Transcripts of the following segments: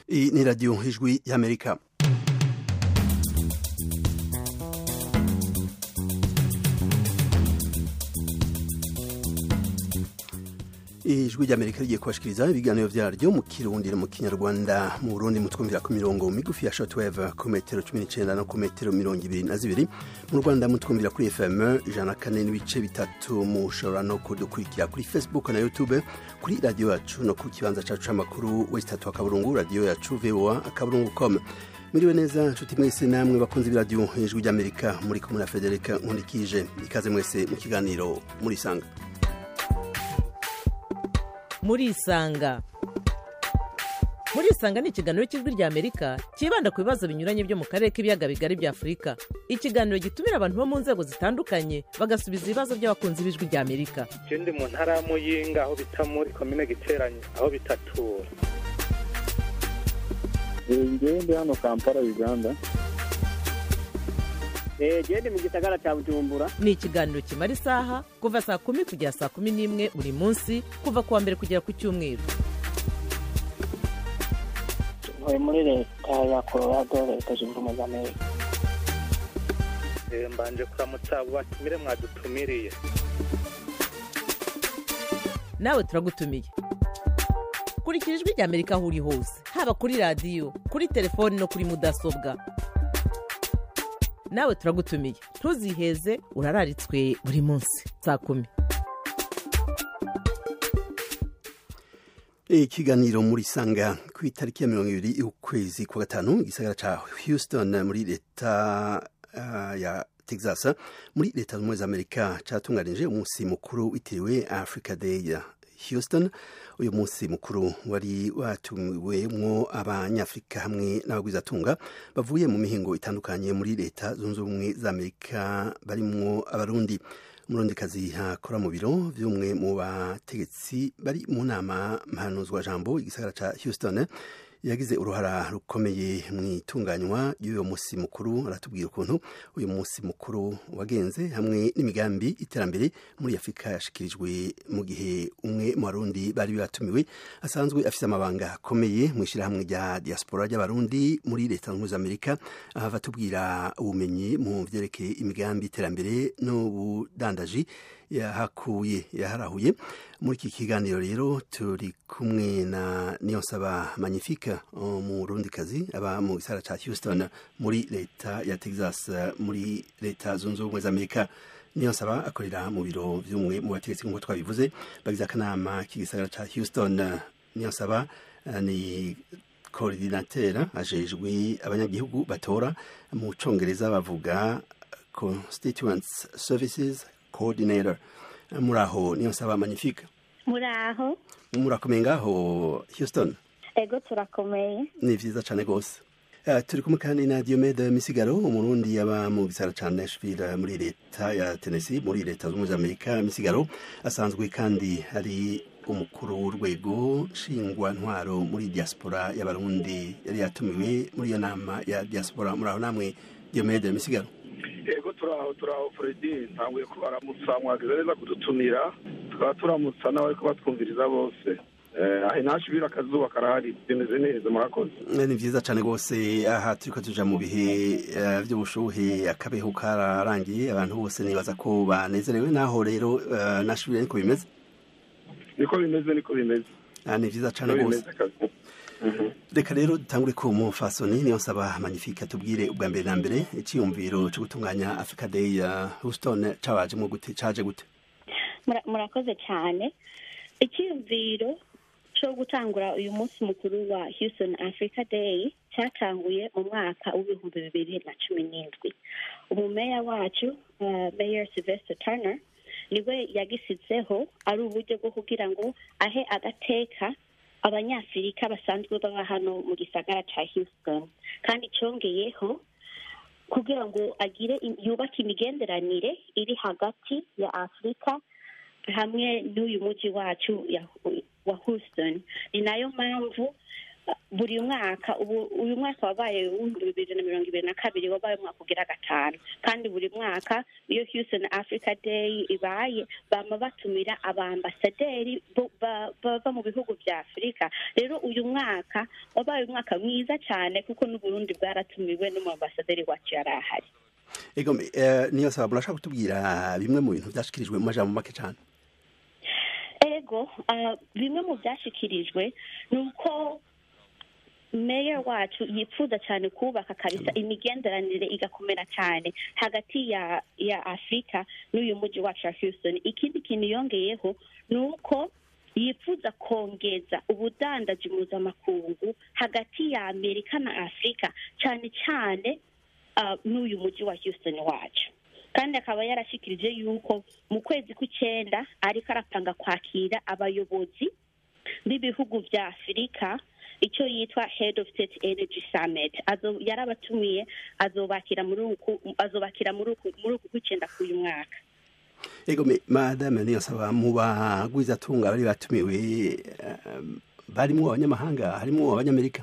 Iyi ni radiyo ijwi y'amerika ijwi ry'amerika rigiye kubashikiriza ibiganiro vyaryo mu kirundi no mu kinyarwanda mu burundi mutwumvira ku mirongo migufi ya shortwave ku metero cumi n'icenda no ku metero mirongo ibiri na zibiri mu rwanda mutwumvira kuri fm ijana kane n'ibice bitatu mushobora no kudukurikira kuri facebook na youtube kuri radiyo yacu no ku kibanza cacu c'amakuru wesitatu akaburungu radiyo yacu voa akaburungu com muriwe neza nshuti mwese namwe bakunze ibiradiyo ijwi ry'amerika muri kumwe na federika nkundikije ikaze mwese mu kiganiro murisanga murisanga murisanga ni ikiganiro cy'ijwi rya amerika cyibanda ku bibazo binyuranye byo mu karere k'ibiyaga bigari bya afurika ikiganiro gitumira abantu bo mu nzego zitandukanye bagasubiza ibibazo by'abakunzi b'ijwi rya amerika je ndi mu ntara ya muyinga aho bita muri komine giteranye aho bitatura ngewe ndi hano kampala uganda gende mu gisagara cya bujumbura ni ikiganiro kimara isaha kuva saa kumi kugera saa kumi n'imwe buri munsi kuva ku wa mbere kugera ku cyumweru ntuye muri leta ya colorado leta zunze ubumwe za amerika Eh, mbanje kuramutsa abo batumire mwadutumiriye nawe turagutumiye kurikira ijwi rya amerika aho uri hose haba kuri radiyo kuri telefoni no kuri mudasobwa nawe turagutumiye ntuziheze urararitswe buri munsi saa kumi ikiganiro muri sanga ku itariki ya mirongo ibiri y'ukwezi kwa gatanu igisagara ca houston muri leta uh, ya texas muri leta z'ubumwe za amerika catunganije umunsi mukuru witiriwe africa day ya houston uyu munsi mukuru wari watumiwemwo abanyafurika hamwe n'abagwizatunga bavuye mu mihingo itandukanye muri leta zunze ubumwe za amerika barimwo abarundi umurondekazi akora mu biro vy'umwe mu bategetsi bari mu nama mpanuzwa jambo igisagara ca houston yagize uruhara rukomeye mu itunganywa y'uyu munsi mukuru aratubwira ukuntu uyu munsi mukuru wagenze hamwe n'imigambi iterambere muri afurika yashikirijwe mu gihe umwe mu barundi bari batumiwe asanzwe afite amabanga akomeye mu ishyirahamwe rya diaspora ry'abarundi muri leta zunze amerika ahava atubwira ubumenyi mu vyerekeye imigambi iterambere n'ubudandaji yahakuye yaharahuye muri iki kiganiro rero turi kumwe na niyonsaba magnifique umurundikazi aba mu gisara ca houston muri leta ya texas muri leta zunze ubumwe za amerika niyonsaba akorera mu biro vy'umwe mu bategetsi nk'uko twabivuze bagize akanama k'igisagara ca houston niyonsaba uh, ni koordinatera ajejwe abanyagihugu batora mu congereza bavuga constituents services coordinator muraho niyo nsaba magnifique muraho murakomeye ngaho houston ego turakomeye ni vyiza cane gose Uh, turi kumwe kandi na Diomede Misigaro umurundi yaba mu gisara ca Nashville muri leta ya Tennessee muri leta z'ubumwe za Amerika Misigaro asanzwe kandi ari umukuru w'urwego nshingwa ntwaro muri diaspora y'abarundi yari yatumiwe muri iyo nama ya diaspora muraho namwe Diomede Misigaro yego turaho turaho fredi ntanguye ko baramutsa mwagize neza kudutumira tukaba turamutsa n'abariko batwumviriza bose aho nashibira akazuba karahari bimeze neza murakoze ni vyiza cane gose aha turiko tuja mu bihe uh, vy'ubushuhe akabeho kararangiye abantu bose nibaza ko banezerewe naho rero uh, nashibira niko bimeze niko bimeze niko bimeze Ah, ni vyiza cane gose reka rero dutangure ku mufasoni niyo nsaba magnifique atubwire ubwa mbere na mbere iciyumviro co gutunganya africa day ya houston cabajemwo gute caje gute Mura- murakoze cyane icyiyumviro cyo gutangura uyu munsi mukuru wa houston africa day cyatanguye mu mwaka w'ibihumbi bibiri na cumi n'indwi umumeya wacu uh, mayor sylvester turner niwe yagisizeho ari uburyo bwo kugira ngo ahe agateka abanyafurika basanzwe baba hano mu gisagara ca houston kandi cyongeyeho kugira ngo agire yubake imigenderanire iri hagati ya afurika hamwe n'uyu mujyi wacu ya- wa houston ni nayo mpamvu buri mwaka ubu uyu mwaka wabaye w'ibihumbi bibiri na mirongo ibiri na kabiri wabaye umwaka ugira gatanu kandi buri mwaka iyo houston africa day ibaye bama batumira abambasaderi bo- ba- bava mu bihugu bya afurika rero uyu mwaka wabaye umwaka mwiza cyane kuko n'uburundi bwaratumiwe n'umwambasaderi wacu yari ahari ego eh, niyo saba murashaka kutubwira bimwe mu bintu byashikirijwe mu majambo make cyane ego ah, bimwe mu byashyikirijwe ni uko meya wacu yifuza cyane kubaka kabisa imigenderanire igakomera cyane hagati ya ya afurika n'uyu mujyi wacu wa houston ikindi kintu yongeyeho ni uko yifuza kongeza ubudandaji mpuzamakungu hagati ya amerika na afurika cyane cyane ah, n'uyu mujyi wa houston wacu kandi akaba yarashyikirije yuko mu kwezi kw'icyenda ariko arapanga kwakira abayobozi b'ibihugu bya afurika icyo yitwa head of state energy summit Azo- yarabatumiye azobakira muri uku azobakira muri uku muri uku kw'icyenda k'uyu mwaka ego me- madame niyo saba mu bagwizatunga bari batumiwe eh, barimwo abanyamahanga harimwo abanyamerika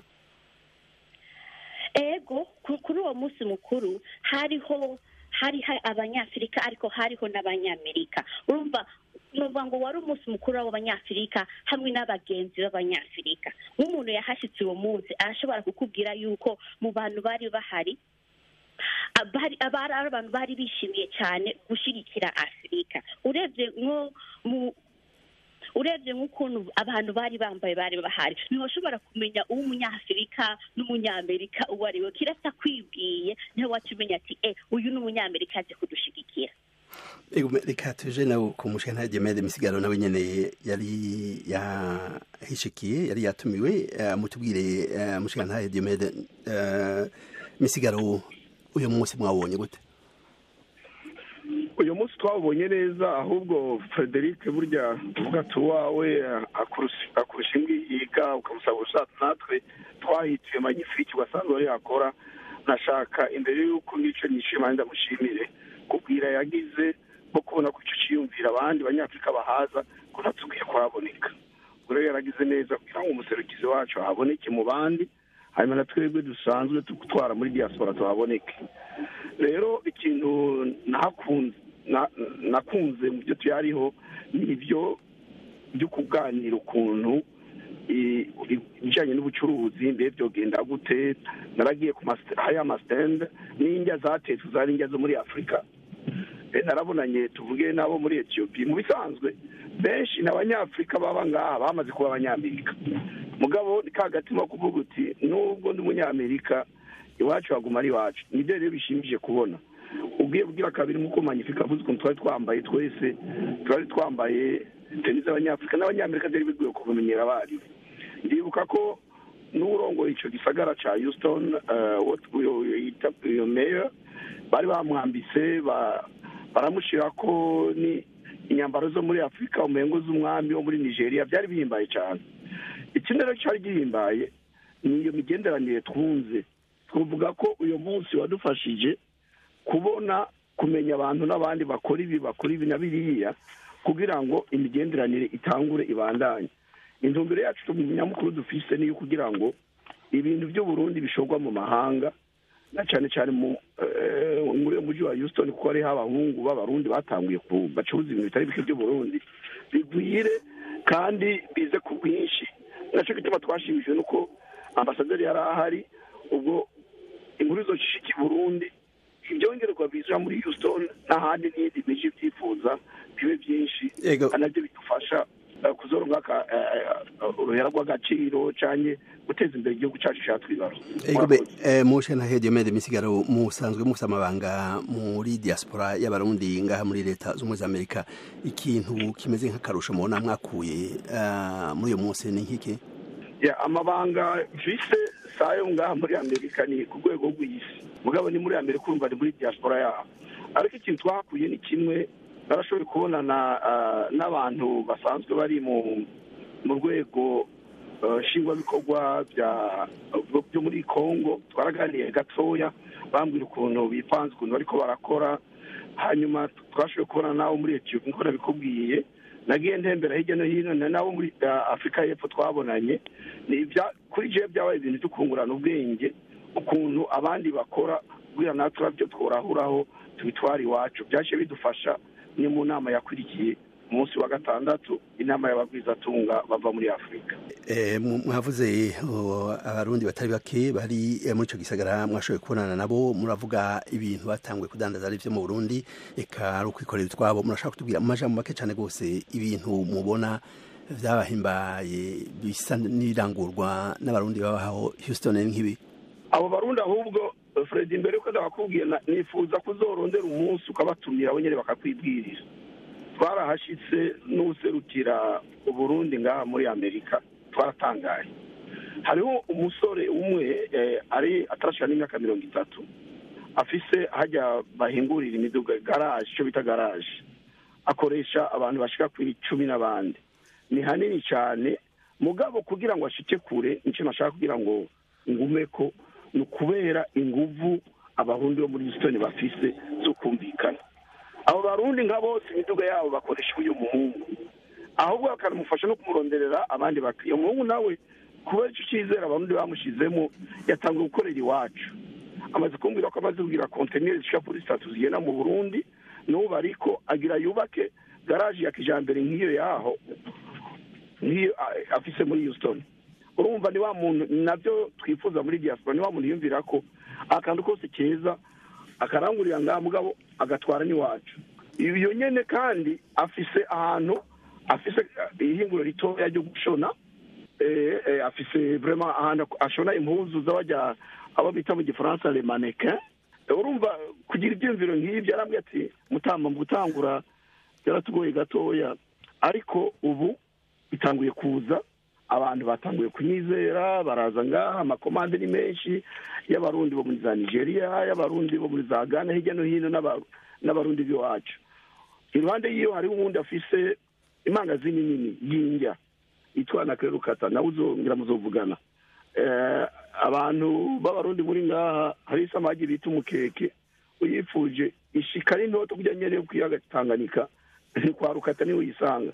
ego ku- kuri uwo munsi mukuru hariho hari hari abanyafurika ariko hariho n'abanyamerika urumva nuvuga ngo wari umunsi mukuru w'abanyafurika hamwe n'abagenzi b'abanyafurika nk'umuntu yahashyitse uwo munsi arashobora kukubwira yuko mu bantu bari bahari abari abari ari abantu bari bishimiye cyane gushyigikira afurika urebye nko mu urebye nk'ukuntu abantu bari bambaye bari bahari ntiwashobora kumenya uwo umunyafurika n'umunyamerika uwo ari we kirasa kwibwiye niho waca umenya ati e uyu ni umunyamerika aje kudushigikira ego me- reka tuje nawe ku mushana Gemede misigaro nawe nyene yari yahishikiye yari yatumiwe eh, mutubwire eh, mushana Gemede eh, misigaro uyu munsi mwabonye gute uyu munsi twawubonye neza ahubwo frederic burya uvuga ati uwawe akurusha akurusha imbwi yiga ukamusaba ushatse natwe twahitiye magnifique ugasanzwe ari yakora nashaka imbere y'uko n'icyo nishima ndamushimire kubwira yagize bwo kubona ko icyo cyiyumvira abandi banyafurika bahaza ko natubwiye kuhaboneka ubwo rero yaragize neza kugira ngo umuserukizi wacu ahaboneke mu bandi hanyuma na twebwe dusanzwe dutwara muri diaspora tuhaboneke rero ikintu nahakunze na- nakunze mu byo tuyariho ni ibyo byo kuganira ukuntu i- i- ibijyanye n'ubucuruzi mbe byogenda gute naragiye ku mas- hariya amasitende n'indya zatetswe zari indya zo muri afurika Eh, narabonanye tuvuge n'abo muri etiyopi mu bisanzwe benshi ni abanyafurika baba ngaha bamaze kuba abanyamerika mugabo ni ka gatima ko kuvuga uti nubwo ndi umunyamerika iwacu haguma ari iwacu nibyo rero bishimishije kubona ubwiye bwira kabiri nk'uko manyifika avuze ukuntu twari twambaye twese twari twambaye teni z'abanyafurika n'abanyamerika byari bigoye kubimenyera abarimu ndibuka ko n'urongoye icyo gisagara cya houston eh, what- uyo- uyo yita uyo meya bari bamwambitse ba- baramushyira ko ni inyambaro zo muri afurika umengo z'umwami wo muri nigeria byari bihimbaye cyane ikindi rero cyari gihimbaye ni iyo migenderanire twunze twavuga ko uyu munsi wadufashije kubona kumenya abantu n'abandi bakora ibi bakora ibi na biriya kugira ngo imigenderanire itangure ibandanye intumbero yacu nyamukuru dufise niyo kugira ngo ibintu by'uburundi bishorwa mu mahanga na cyane cyane mu eh, muri uyu mujyi wa houston kuko hariho abahungu b'abarundi batanguye ku bacuruza ibintu bitari bike by'uburundi bigwire kandi bize ku bwinshi nacyo gituma twashimishijwe nuko ambasaderi yari ahari ubwo inkuru zoshishika i burundi ibyongerwa biza muri houston n'ahandi n'iyindi miji byifuza bibe byinshi Ego. kandi nabyo bidufasha eh, kuzoronka aka- eh, eh, uruhera rw'agaciro cyane guteza imbere igihugu cyacu cyatwibarutse ego me eh, mushana Gemede misigaro musanzwe mufite amabanga muri diaspora y'abarundi ngaha muri leta z'ubumwe za Amerika ikintu kimeze nk'akarusho mubona mwakuye eh, muri uyu munsi ni nk'iki ya amabanga mfise sayo ngaha muri amerika ni ku rwego rw'isi mugabo ni muri amerika urumva ni muri diaspora yaho ariko ikintu twahakuye ni kimwe narashoboye kubonana ah, n'abantu basanzwe bari mu mu rwego ah, nshingwabikorwa bya- byo muri congo twaraganiye gatoya bambwira ukuntu bipanze ukuntu bariko barakora hanyuma twashoboye kubona n'abo muri etiyopi nk'uko nabikubwiye nagiye ntembera hirya no hino na nabo muri uh, afurika y'epfo twabonanye ni ibya kuri jewe byabaye ibintu byo kungurana ubwenge ukuntu abandi bakora kugira natwe nabyo tworahuraho tubitwara iwacu byaje bidufasha ni mu nama yakurikiye umunsi wa gatandatu inama y'abagwizatunga bava muri afurika Eh, mu- mwavuze oh, abarundi batari bake bari eh, muri ico gisagara mwashoboye kubonana nabo muravuga ibintu batanguye kudandaza ari vyo mu Burundi eka ari ukwikorera utwabo murashaka kutubwira mu majambo make cane gose ibintu mubona vyabahimbaye bisa n'irangurwa n'abarundi babaho Houston ni nk'ibi abo barundi ahubwo eh, fred imbere yuko ndabakubwiye na- nifuza kuzorondera umunsi ukabatumira bo nyene bakakwibwirira twarahashitse n'userukira uburundi ngaha muri amerika twaratangaye hariho umusore umwe eh, ari atarashika n'imyaka mirongo itatu afise hajya bahingurira imiduga garaje icyo bita garaje akoresha abantu bashika ku icumi n'abandi ni hanini cyane mugabo kugira ngo ashike kure nicyo nashaka kugira ngo ngume ko ni ukubera inguvu abarundi bo muri Houston bafise zo kumvikana abo barundi nka bose imiduga yabo bakoresha uyu muhungu ahubwo bakanamufasha no kumuronderera abandi bakiriya umuhungu nawe kubera icyo cyizere abarundi bamushizemo yatangiye gukorera iwacu amaze kumbwira ko amaze kugira konteneri zishika kuri zitatu zigenda mu burundi n'ubu ariko agira yubake garaje ya kijambere nk'iyo yaho nk'iyo a- afise muri houston urumva ni wa muntu nabyo twifuza muri diaspora ni wa muntu yumvira ko akantu kose keza akarangurira ngaha mugabo agatwara n'iwacu iyo nyene kandi afise ahantu afise eh, ihinguro ritoya ryo gushona eh, eh, afise vraiment ahantu ashona impuzu z'abajya abo bita mu gifaransa le mannequin Eh, urumva kugira ibyiyumviro nk'ibyo arambwira ati mutamba mu gutangura byaratugoye gatoya ariko ubu bitanguye kuza abantu batanguye kunyizera baraza ngaha amakomande ni menshi y'abarundi bo muri za nigeria y'abarundi bo muri za ghana hirya no hino n'aba- n'abarundi b'iwacu iruhande y'iyo hariho uwundi afise imangazini nini y'indya yitwa na kerukata nawe uzongera muzovugana Eh, abantu b'abarundi muri ngaha hari isamagi bita umukeke uyifuje ishika ari ntoto kujya nyene yo kwiyaga Tanganyika kwa rukata niho uyisanga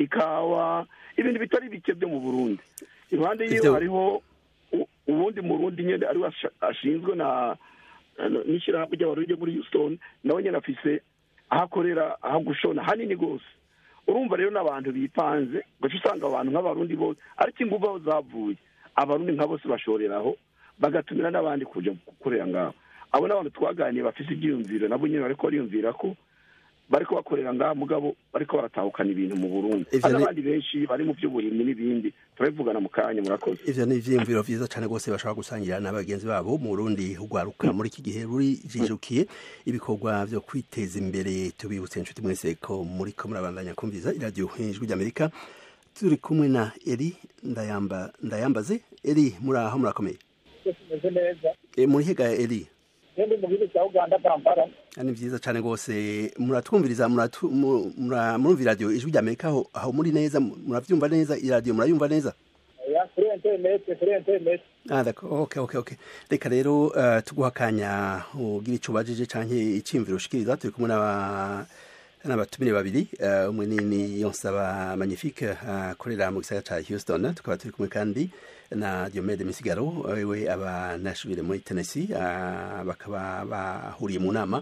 ikawa ibintu bitari bike byo mu burundi iruhande y'iyo Ivyo- hariho u- uwundi murundi nyene ariwe asha- ashinzwe na na- n'ishirahamwe ry'abarundi ryo muri houston nawe nyene afise aho akorera aho gushona hanini rwose urumva rero n'abantu bipanze ugaca usanga abantu nk'abarundi bose ariko inguvu aho zavuye abarundi nka bose bashoreraho bagatumira n'abandi kuja gukorera ngaho abo n'abantu twaganiye bafise ibyiyumviro nabo nyene bariko bariyumvira ko bariko bakorera ngaha mugabo bariko baratahukana ibintu mu burundi Ivyo hari ni- n'abandi benshi bari mu vy'uburimyi n'ibindi turabivugana mu kanya murakoze ivyo ni ivyiyumviro vyiza cane gose bashobora gusangira na bagenzi babo mu Burundi ugwaruka muri iki gihe ruri jijukiye ibikorwa vyo kwiteza imbere tubibutse inshuti mwese ko muri ko murabandanya kumviza iradiyo ijwi ry'Amerika turi kumwe na Eri ndayamba ndayambaze Eri muri aho murakomeye tumeze neza e, muri hega Eri iyo ndi mu gihugu cya uganda kampala ni vyiza cane gose muratwumviriza muratu- mu- mura- murumva iradiyo ijwi ry'Amerika aho aho muri neza muravyumva neza iradiyo murayumva neza ya kuri interineti kuri interineti Ah, d'accord. Okay, okay, okay. Reka rero uh, tuguha akanya ugira ico ubajije canke iciyumviro ushikiriza turi kumwe n'aba n'abatumire babiri uh, umwe ni ni Yonsaba Magnifique akorera mu gisagara ca Houston tukaba turi kumwe kandi na Diomede Misigaro wewe aba nashubire muri Tennessee uh, bakaba bahuriye mu nama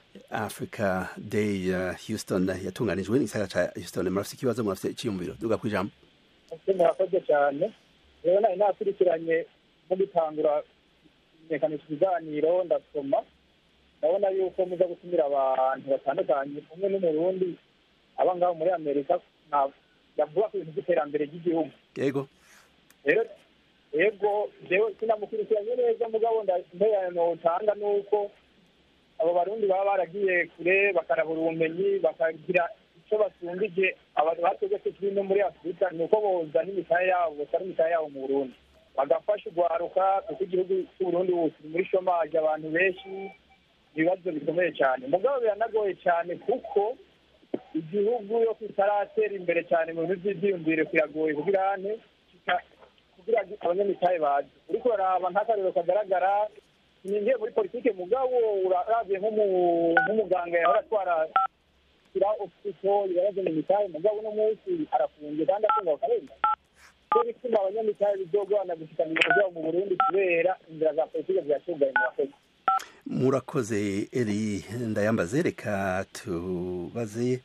Africa Day uh, Houston yatunganijwe n'igisagara ca Houston murafise ikibazo murafise iciyumviro duga kwijambo ese murakoze cyane rero nari nakurikiranye no gutangura kumenyekanisha ibiganiro ndasoma ndabona yuko muza gutumira abantu batandukanye umwe n'umurundi aba ngaho muri amerika na- yavuga ku bintu by'iterambere ry'igihugu yego rero yego jewe sinamukurikiranye neza mugabo ntererano utanga ni uko abo barundi baba baragiye kure bakarabura ubumenyi bakagira icyo basumbije abantu bategetse kiri no muri afurika ni uko bozana imitahe yabo bosara imitahe yabo mu burundi bagafasha urwaruka kuko igihugu cy'uburundi ubu kiri muri shomaje abantu benshi ibibazo bikomeye cyane mugabo biranagoye cyane kuko igihugu yo kitaratera imbere cyane mu bintu by'ibyiyumvire kiragoye kugira hane kugira ngo abanyamitahe baze uriko uraraba nk'akarero kagaragara ninjiye muri politike mugabo urabye nk'umuganga yahora atwara shyira ofisito ibibazo mu mitahe mugabo uno munsi arafunze kandi afunga bakarenga cyo bituma abanyamitahe bizogorana gushikana ibintu byabo mu burundi kubera inzira za politike ziratugaye mu bakozi murakoze eri ndayambaze reka tubaze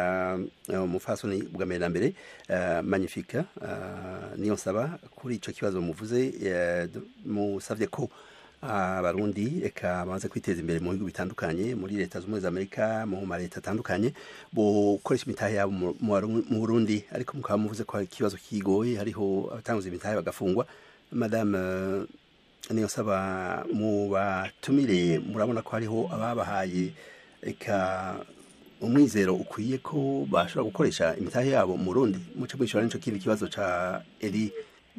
umufasoni bwa mbere na mbere magnifique niyo nsaba kuri icyo kibazo muvuze musabye ko abarundi reka bamaze kwiteza imbere mu bihugu bitandukanye muri leta z'ubumwe za amerika mu ma leta atandukanye gukoresha imitahe yabo mu burundi ariko mukaba muvuze ko ikibazo kigoye hariho abatanguza imitahe bagafungwa madame niyo nsaba mu batumire murabona ko hariho ababahaye reka umwizero ukwiye ko bashobora gukoresha imitahe yabo mu rundi muce mwishyura n'icyo kindi kibazo cya eri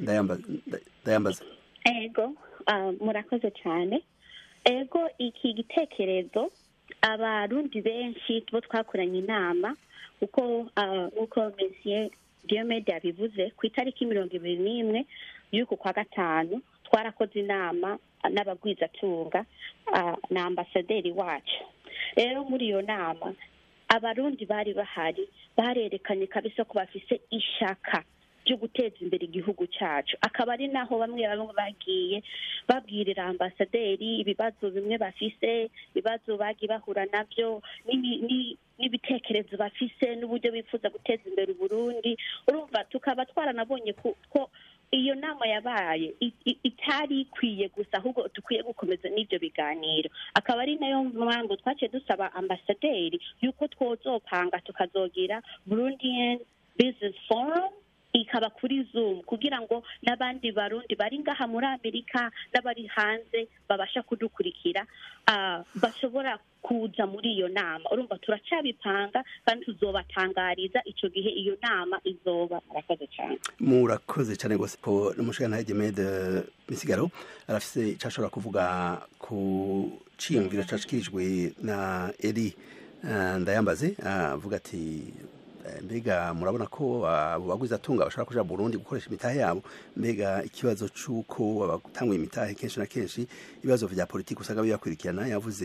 ndayambaza ego murakoze cyane ego iki gitekerezo abarundi benshi bo twakoranye inama kuko nk'uko mesiye diyomede yabivuze ku itariki mirongo ibiri n'imwe y'uku kwa gatanu twarakoze inama n'abagwizatunga na ambasaderi wacu rero muri iyo nama abarundi bari bahari barerekanye kabisa ko bafise ishaka ryo guteza imbere igihugu cyacu akaba ari naho bamwe bamwe bagiye babwirira ambasaderi ibibazo bimwe bafise ibibazo bagiye bahura nabyo n'ibitekerezo bafise n'uburyo bifuza guteza imbere uburundi urumva tukaba twaranabonye ko iyo nama yabaye itari ikwiye gusa ahubwo dukwiye gukomeza n'ibyo biganiro akaba ari nayo mpamvu twaciye dusaba ambasaderi y'uko twozopanga tukazogira burundian business forum ikaba kuri zoom kugira ngo n'abandi barundi bari ngaha muri amerika n'abari hanze babasha kudukurikira bashobora kuza muri iyo nama urumva turacyabipanga kandi tuzobatangariza icyo gihe iyo nama izoba murakoze cyane murakoze cyane rwose ko n'umushinga gemede misigaro arafise icyo ashobora kuvuga ku ciyumviro cyashikirijwe na eri ndayambaze avuga ati mbega murabona ko abo baguze atunga bashobora kuja Burundi gukoresha imitahe yabo mbega ikibazo c'uko abatanguye imitahe kenshi na kenshi ibibazo vya politiki usanga bibakurikirana yavuze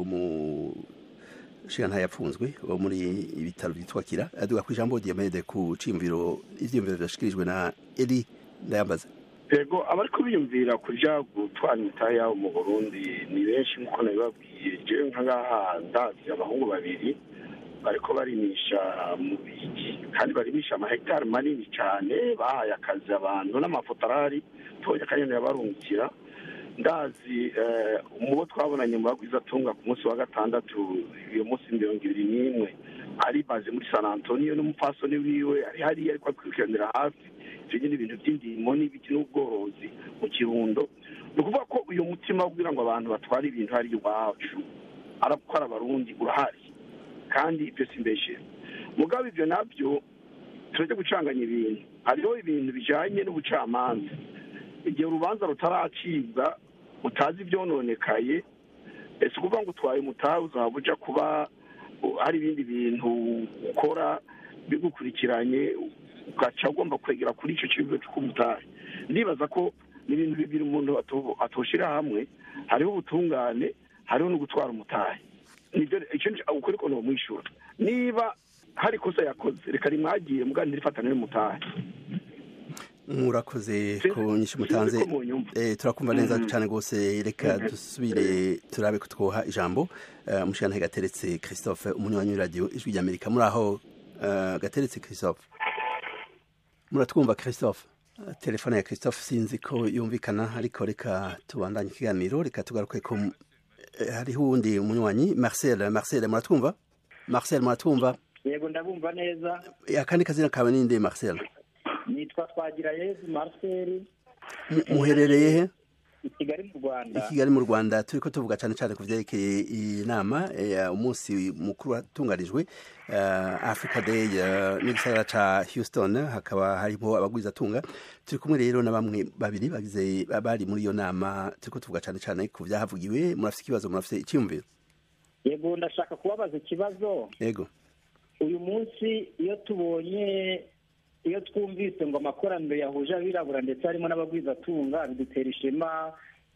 umushinga yapfunzwe wo muri ibitaro vyitwa kira aduga ku ijambo Diomede ku cimviro ivyiyumviro vyashikirijwe na Eli Ndayambaza ego abariko biyumvira kuja gutwara imitahe yabo mu Burundi ni benshi nkuko nabibabwiye jewe nka ngaha ndazi abahungu babiri bariko barimisha mu biki kandi barimisha amahegitari manini cyane bahaye akazi abantu n'amafotorari toya kanyene yabarungikira ndazi mu bo twabonanye mu bagwizatunga ku munsi wa gatandatu iyo munsi mirongo ibiri n'imwe ari baze muri san antonio n'umupfasoni wiwe ari hariya ariko akurikiranira hafi ivyo nyine ibintu vy'indimo n'ibiki n'ubworozi mu kirundo ni ukuvuga ko uyu mutima wo kugira ngo abantu batware ibintu hari iwacu arakora abarundi urahari kandi ibyo si mbeshe mugabo ibyo nabyo turajya gucanganya ibintu hariho ibintu bijyanye n'ubucamanza igihe urubanza rutaracibwa utazi ibyononekaye ese ukuvuga ngo utwaye umutahe uzaba uja kuba hari ibindi bintu ukora bigukurikiranye ugaca ugomba kwegera kuri icyo kibazo cy'umutahe ndibaza ko ni ibintu bibiri umuntu atoshira hamwe hariho ubutungane hariho no gutwara umutahe ukuri ko nomwishyura niba hari ikosa yakoze reka rimwagiye muganira ifatana n'umutahe murakoze ko nyinshi mutanze turakumva neza cyane rwose reka dusubire turabe ko twoha ijambo umushyirantare gateretse christophe umunywanyi w'iradiyo ijwi ry'amerika muri aho gateretse christophe muratwumva christophe telefone ya christophe sinzi ko yumvikana ariko reka tubandanye ikiganiro reka tugaruke ko hariho uwundi umunywanyi marcel marcel muratwumva marcel muratwumva yego ndabumva neza akandi kazina kawe ninde marcel nitwa twagira yezu marcel muherereye he i kigali mu rwanda i kigali mu rwanda turi ko tuvuga cyane cyane ku byerekeye iyi nama umunsi mukuru watunganijwe africa day n'igisagara ca houston hakaba harimo abagwizatunga turi kumwe rero na bamwe babiri bagize bari muri iyo nama turi ko tuvuga cyane cyane ku byahavugiwe murafite ikibazo murafite icyiyumviro yego ndashaka kubabaza ikibazo yego uyu munsi iyo tubonye iyo twumvise ngo amakoraniro yahuje abirabura ndetse harimo n'abagwizatunga bidutera ishema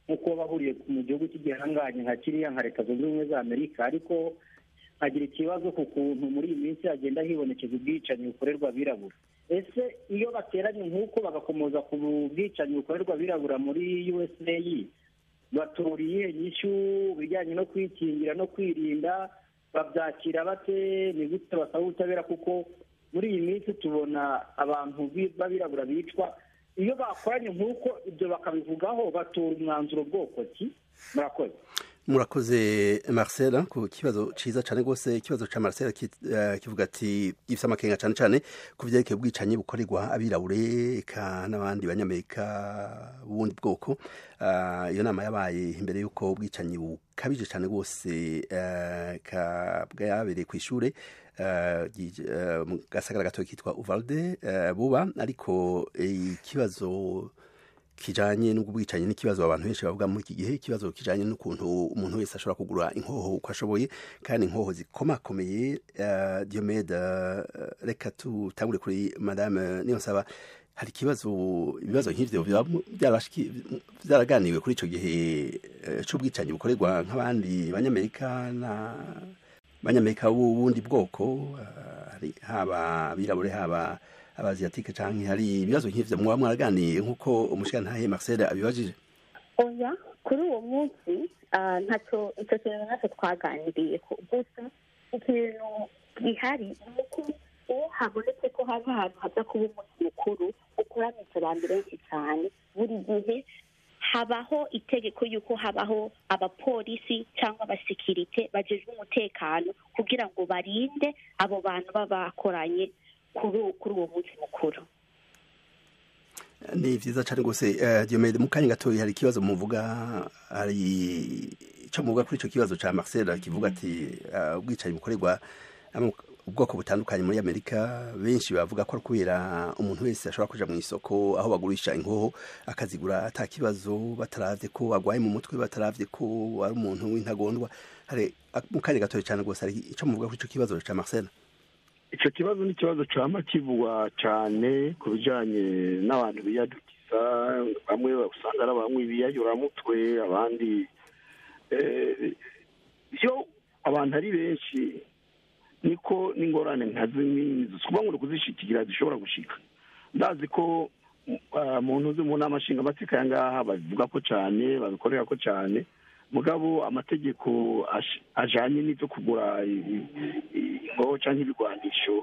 nk'uko baba bahuriye mu gihugu cy'igihanganye nka kiriya nka leta zunze ubumwe za amerika ariko nkagira ikibazo ku kuntu muri iyi minsi hagenda hibonekeza ubwicanyi bukorerwa abirabura ese iyo bateranye nk'uko bagakomoza ku bwicanyi bukorerwa abirabura muri usa batura iyihe nyishyu bijyanye no kwikingira no kwirinda babyakira bate ni gute basaba ubutabera kuko muri iyi minsi tubona abantu b'abirabura bicwa iyo bakoranye nk'uko ibyo bakabivugaho batora umwanzuro bwoko ki murakoze murakoze marcel ku kibazo cyiza cyane rwose ikibazo cya marcel kivuga ati gifite amakenga cyane cyane ku byerekeye ubwicanyi bukorerwa abirabure eka n'abandi banyamerika b'ubundi bwoko iyo nama yabaye imbere y'uko ubwicanyi bukabije cyane rwose bwabereye ku ishuri mu gasagara gato kitwa uvalde buba ariko ikibazo kijanye n'ubwicanyi n'ikibazo abantu benshi bavuga muri iki gihe ikibazo kijanye n'ukuntu umuntu wese ashobora kugura inkoho uko ashoboye kandi inkoho zikomakomeye uh, Diomede uh, reka tutangure kuri madame Niyonsaba hari ikibazo ibibazo nk'ivyo byaraganiwe kuri ico gihe uh, c'ubwicanyi bukorerwa nk'abandi banyamerika na banyamerika b'ubundi bwoko haba abirabure haba abaziyatike canke hari ibibazo nk'ivyo mwaba mwaraganiye nk'uko umushikantahe Marcel abibajije oya kuri uwo munsi ntacyo icyo kintu ntacyo twaganiriye gusa ikintu gihari ni uko iyo habonetse ko haba ahantu haza kuba umunsi mukuru ukoranije abantu benshi cyane buri gihe habaho itegeko y'uko habaho abapolisi cyangwa abasekirite bajejwe umutekano kugira ngo barinde abo bantu baba bakoranye kuri uwo munsi mukuru ni byiza cyane rwose diomede mu kanya gatoya hari ikibazo muvuga hari icyo muvuga kuri icyo kibazo cya marcel kivuga ati ubwicanyi bukorerwa ubwoko butandukanye muri amerika benshi bavuga ko ari kubera umuntu wese ashobora kuja mu isoko aho bagurisha inkoho akazigura ata kibazo bataravye ko agwaye mu mutwe bataravye ko ari umuntu w'intagondwa hari mu kanya gatoya cyane rwose hari icyo muvuga kuri icyo kibazo cya marcel icyo kibazo ni ikibazo cyama kivugwa cyane ku bijyanye n'abantu biyadukiza bamwe usanga ari bamwe biyayuramutwe abandi iyo abantu ari benshi niko n'ingorane nka zimwe kuba ngo kuzishikigira zishobora gushika ndazi ko mu ntuzi mu nama nshingamateka aya ngaha babivuga ko cyane babikorera ko cyane mugabo amategeko ajanye n'ibyo kugura ingoho cyangwa ibigwanisho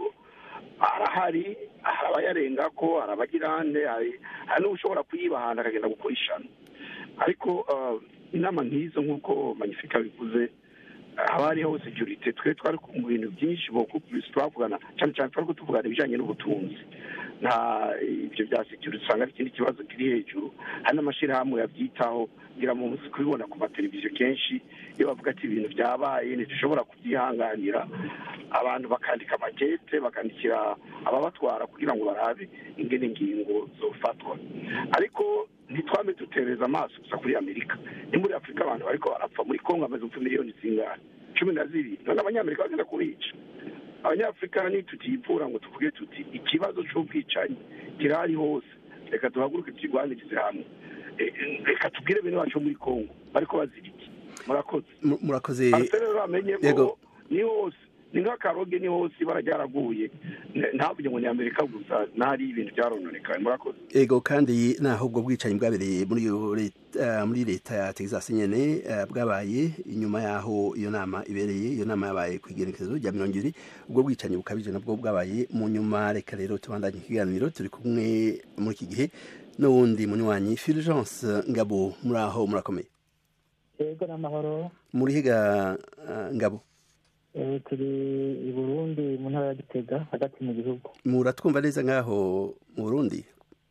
arahari hari abayarenga ko hari abagirande hari n'ushobora kuyibahana akagenda gukora ishano ariko inama nk'izo nk'uko magnifica bivuze haba hariho securite twe twari mu bintu byinshi twavugana cyane cyane twari tuvugana ibijyanye n'ubutunzi nta ibyo bya securite usanga ari ikindi kibazo kiri hejuru hari n'amashyirahamwe yabyitaho ngira mu munsi kubibona ku mateleviziyo kenshi iyo bavuga ati ibintu byabaye ntidushobora kubyihanganira abantu bakandika amakete bakandikira ababatwara kugira ngo barabe ingene ingingo zofatwa ariko ntitwame dutereza amaso gusa kuri amerika ni muri afurika abantu bariko barapfa muri kongo hamaze gupfa miliyoni zingana cumi na zibiri none abanyamerika bagenda kubica abanyafurika ntitutiyipfura ngo tuvuge tuti ikibazo c'ubwicanyi kirahari hose reka duhaguruke tukigwanirize hamwe reka tubwire bene bacu muri kongo bariko bazira iki murakoze murakoze rero bamenye ko ni hose ni nk'akaroge ni hose ibara ryaraguye ntavuge ngo ni amerika gusa ntari ibintu byarononekaye murakoze ego kandi naho ubwo bwicanyi bwabereye muri muri leta ya texas nyene bwabaye inyuma yaho iyo nama ibereye iyo nama yabaye ku igerekezo rya mirongo ibiri ubwo bwicanyi bukabije nabwo bwabaye mu nyuma reka rero tubandanye ikiganiro turi kumwe muri iki gihe n'uwundi munywanyi fulgence ngabo muri aho murakomeye yego n'amahoro muri higa ngabo turi i burundi mu ntara ya gitega hagati mu gihugu muratwumva neza nk'aho mu burundi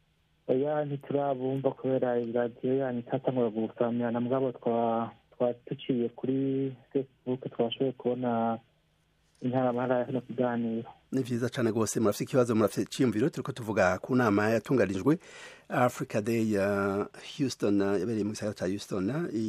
oya ntiturabumva kubera iradiyo yanyu itatangura gusamirana mugabo twa duciye kuri facebook twashoboye kubona intara no kuganira ni vyiza cane rwose murafite ikibazo murafite iciyumviro turiko tuvuga ku nama yatunganijwe africa day ya houston yabereye mu gisagara ca houston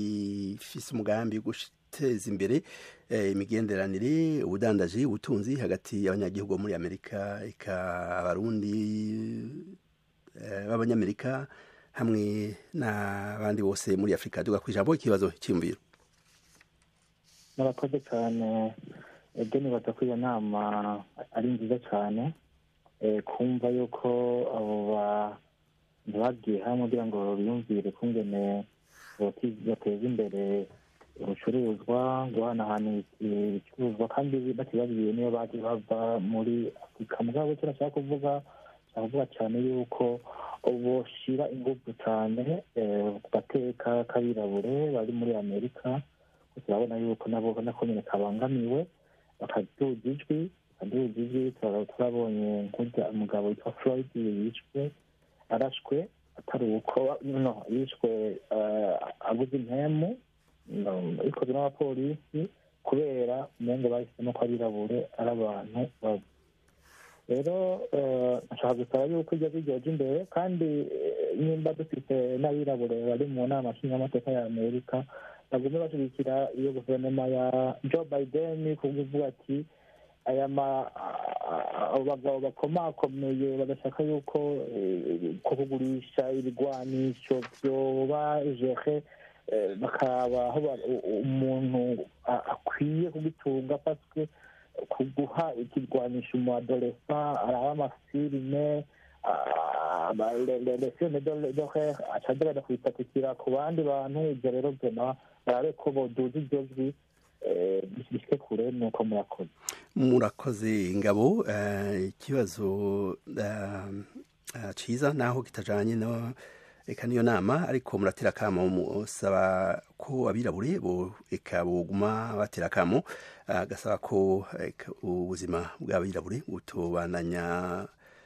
ifise umugambi wo guteza imbere imigenderanire ubudandaji ubutunzi hagati y'abanyagihugu muri amerika eka abarundi b'abanyamerika hamwe n'abandi bose muri afurika duga ku ijambo ikibazo cyiyumviro murakoze cyane ibyo nibaza ko iyo nama ari nziza cyane kumva yuko abo bantu bagiye hamwe kugira ngo biyumvire kungene bateza imbere ubucuruzwa guhanahana ibicuruzwa kandi batibabwiye niyo baje bava muri afurika mugabo icyo nashaka kuvuga nshaka kuvuga cyane yuko boshira ingufu cyane ku gateka k'abirabure bari muri amerika turabona yuko nabo nako nyine kabangamiwe bakaduza ijwi bakaduza ijwi turabonye nk'urya umugabo witwa floyd yishwe arashwe atari uko no yishwe aguze impemu ikozwe n'abapolisi kubera umengo bahisemo ko abirabure ari abantu babi rero nshaka gusaba yuko ibyo bijyaje imbere kandi nimba dufite n'abirabure bari mu nama nshingamateka ya amerika bagume bashyigikira iyo guverinoma ya joe biden kuvuga ati aya bagabo bakomakomeye bagashaka yuko kugurisha ibigwanisho byoba jere bakaba aho umuntu akwiye kugitunga paswe kuguha ikigwanisha umu adolesa araba amafilime lesiyone dohere acageraga kwipatikira ku bandi bantu ibyo rero byona barabe ko boduza iryo jwi bishike kure nuko murakoze murakoze ingabo ikibazo ciza naho kitajanye no eka niyo nama ariko muratera akamo musaba ko abirabure bo eka boguma batera akamo gasaba ko ubuzima bw'abirabure butobananya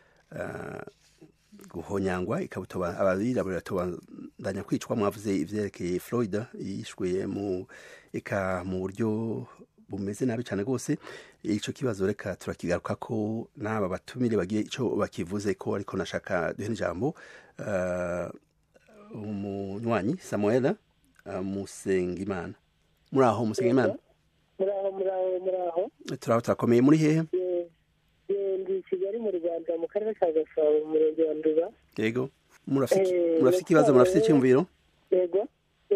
guhonyangwa ikabutoba abirabure batobandanya kwicwa mwavuze ivyerekeye Floyd yishwe mu eka mu buryo bumeze nabi cyane rwose ico kibazo reka turakigaruka ko n'aba batumire bagiye ico bakivuze ko ariko nashaka duhe n'ijambo uh, umunywanyi samuela uh, musengimana muri aho musengimana muraho muraho muraho turaho turakomeye muri hehe ndi kigali mu rwanda mu karere ka gasabo mu murenge wa nduba yego murafite ikibazo murafite icyumviro yego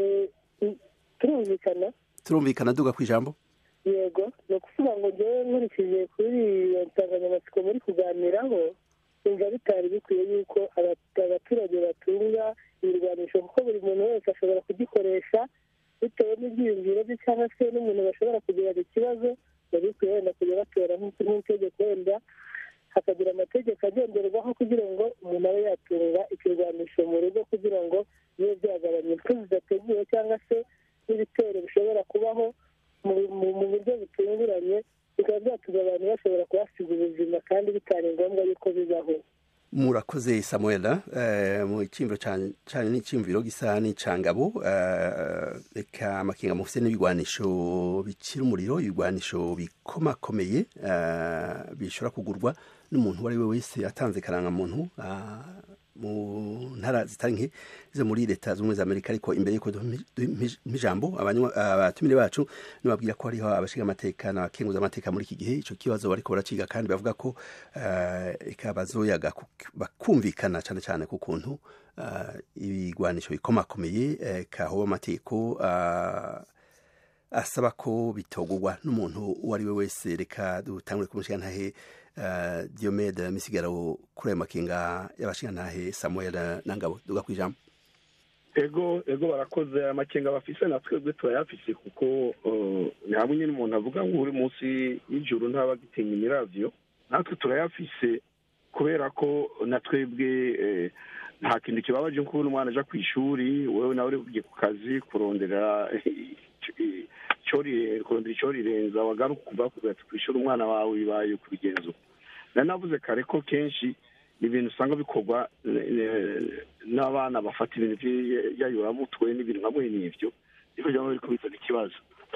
turumvikana turumvikana duga ku ijambo yego ni ukuvuga ngo ngewe nkurikije kuri iyo nsanganyamatsiko muri kuganiraho numva bitari bikwiye yuko abaturage batunga ibirwanisho kuko buri muntu wese ashobora kugikoresha bitewe n'ibyiyumviro bye cyangwa se n'umuntu bashobora kugirana ikibazo biba bikwiye wenda kujya batora nk'itegeko wenda hakagira amategeko agenderwaho kugira ngo umuntu abe yatunga ikirwanisho mu rugo kugira ngo bibe byagabanya impfu zidateguwe cyangwa se n'ibitero bishobora kubaho mu buryo butunguranye bikaba byatuma abantu bashobora kuhasiga ubuzima kandi bitari ngombwa yuko bibaho murakoze samuela mu cyimviro cyane n'icyumviro gisa n'icangabo reka amakenga mufite n'ibigwanisho bikira umuriro ibigwanisho bikomakomeye bishobora kugurwa n'umuntu uwo ari we wese atanze karangamuntu mu ntara zitari nke zo muri leta z'ubumwe za amerika ariko imbere y'uko ijambo abatumire bacu nibabwira ko hariho abashinga amateka n'abakenguza amateka muri iki gihe icyo kibazo bariko baraciga kandi bavuga ko reka bazoyaga bakumvikana cyane cyane ku kuntu ibigwanisho bikomakomeye kahoba amategeko asaba ko bitogurwa n'umuntu uwo ari we wese reka dutangure kumushinga ntahe diomede misigaro kuri ayo makenga y'abashingantahe samuel nangabo duga ku ijambo ego ego barakoze amakenga bafise na twebwe turayafise kuko ni hamwe nyine umuntu avuga ngo uri munsi y'ijuru ntaba agitinya imiravyo natwe turayafise kubera ko na twebwe nta kintu kibabaje nk'ubu umwana aja ku ishuri wewe nawe uri kugiye ku kazi kurondera kurondera icyo rirenza wagaruka kuva ku ishuri umwana wawe bibaye kubigenza nari navuze kare ko kenshi ni ibintu usanga bikorwa n'abana bafata ibintu by'ayuramutwe n'ibintu nka mwene ibyo niko byaba biri kubizana ikibazo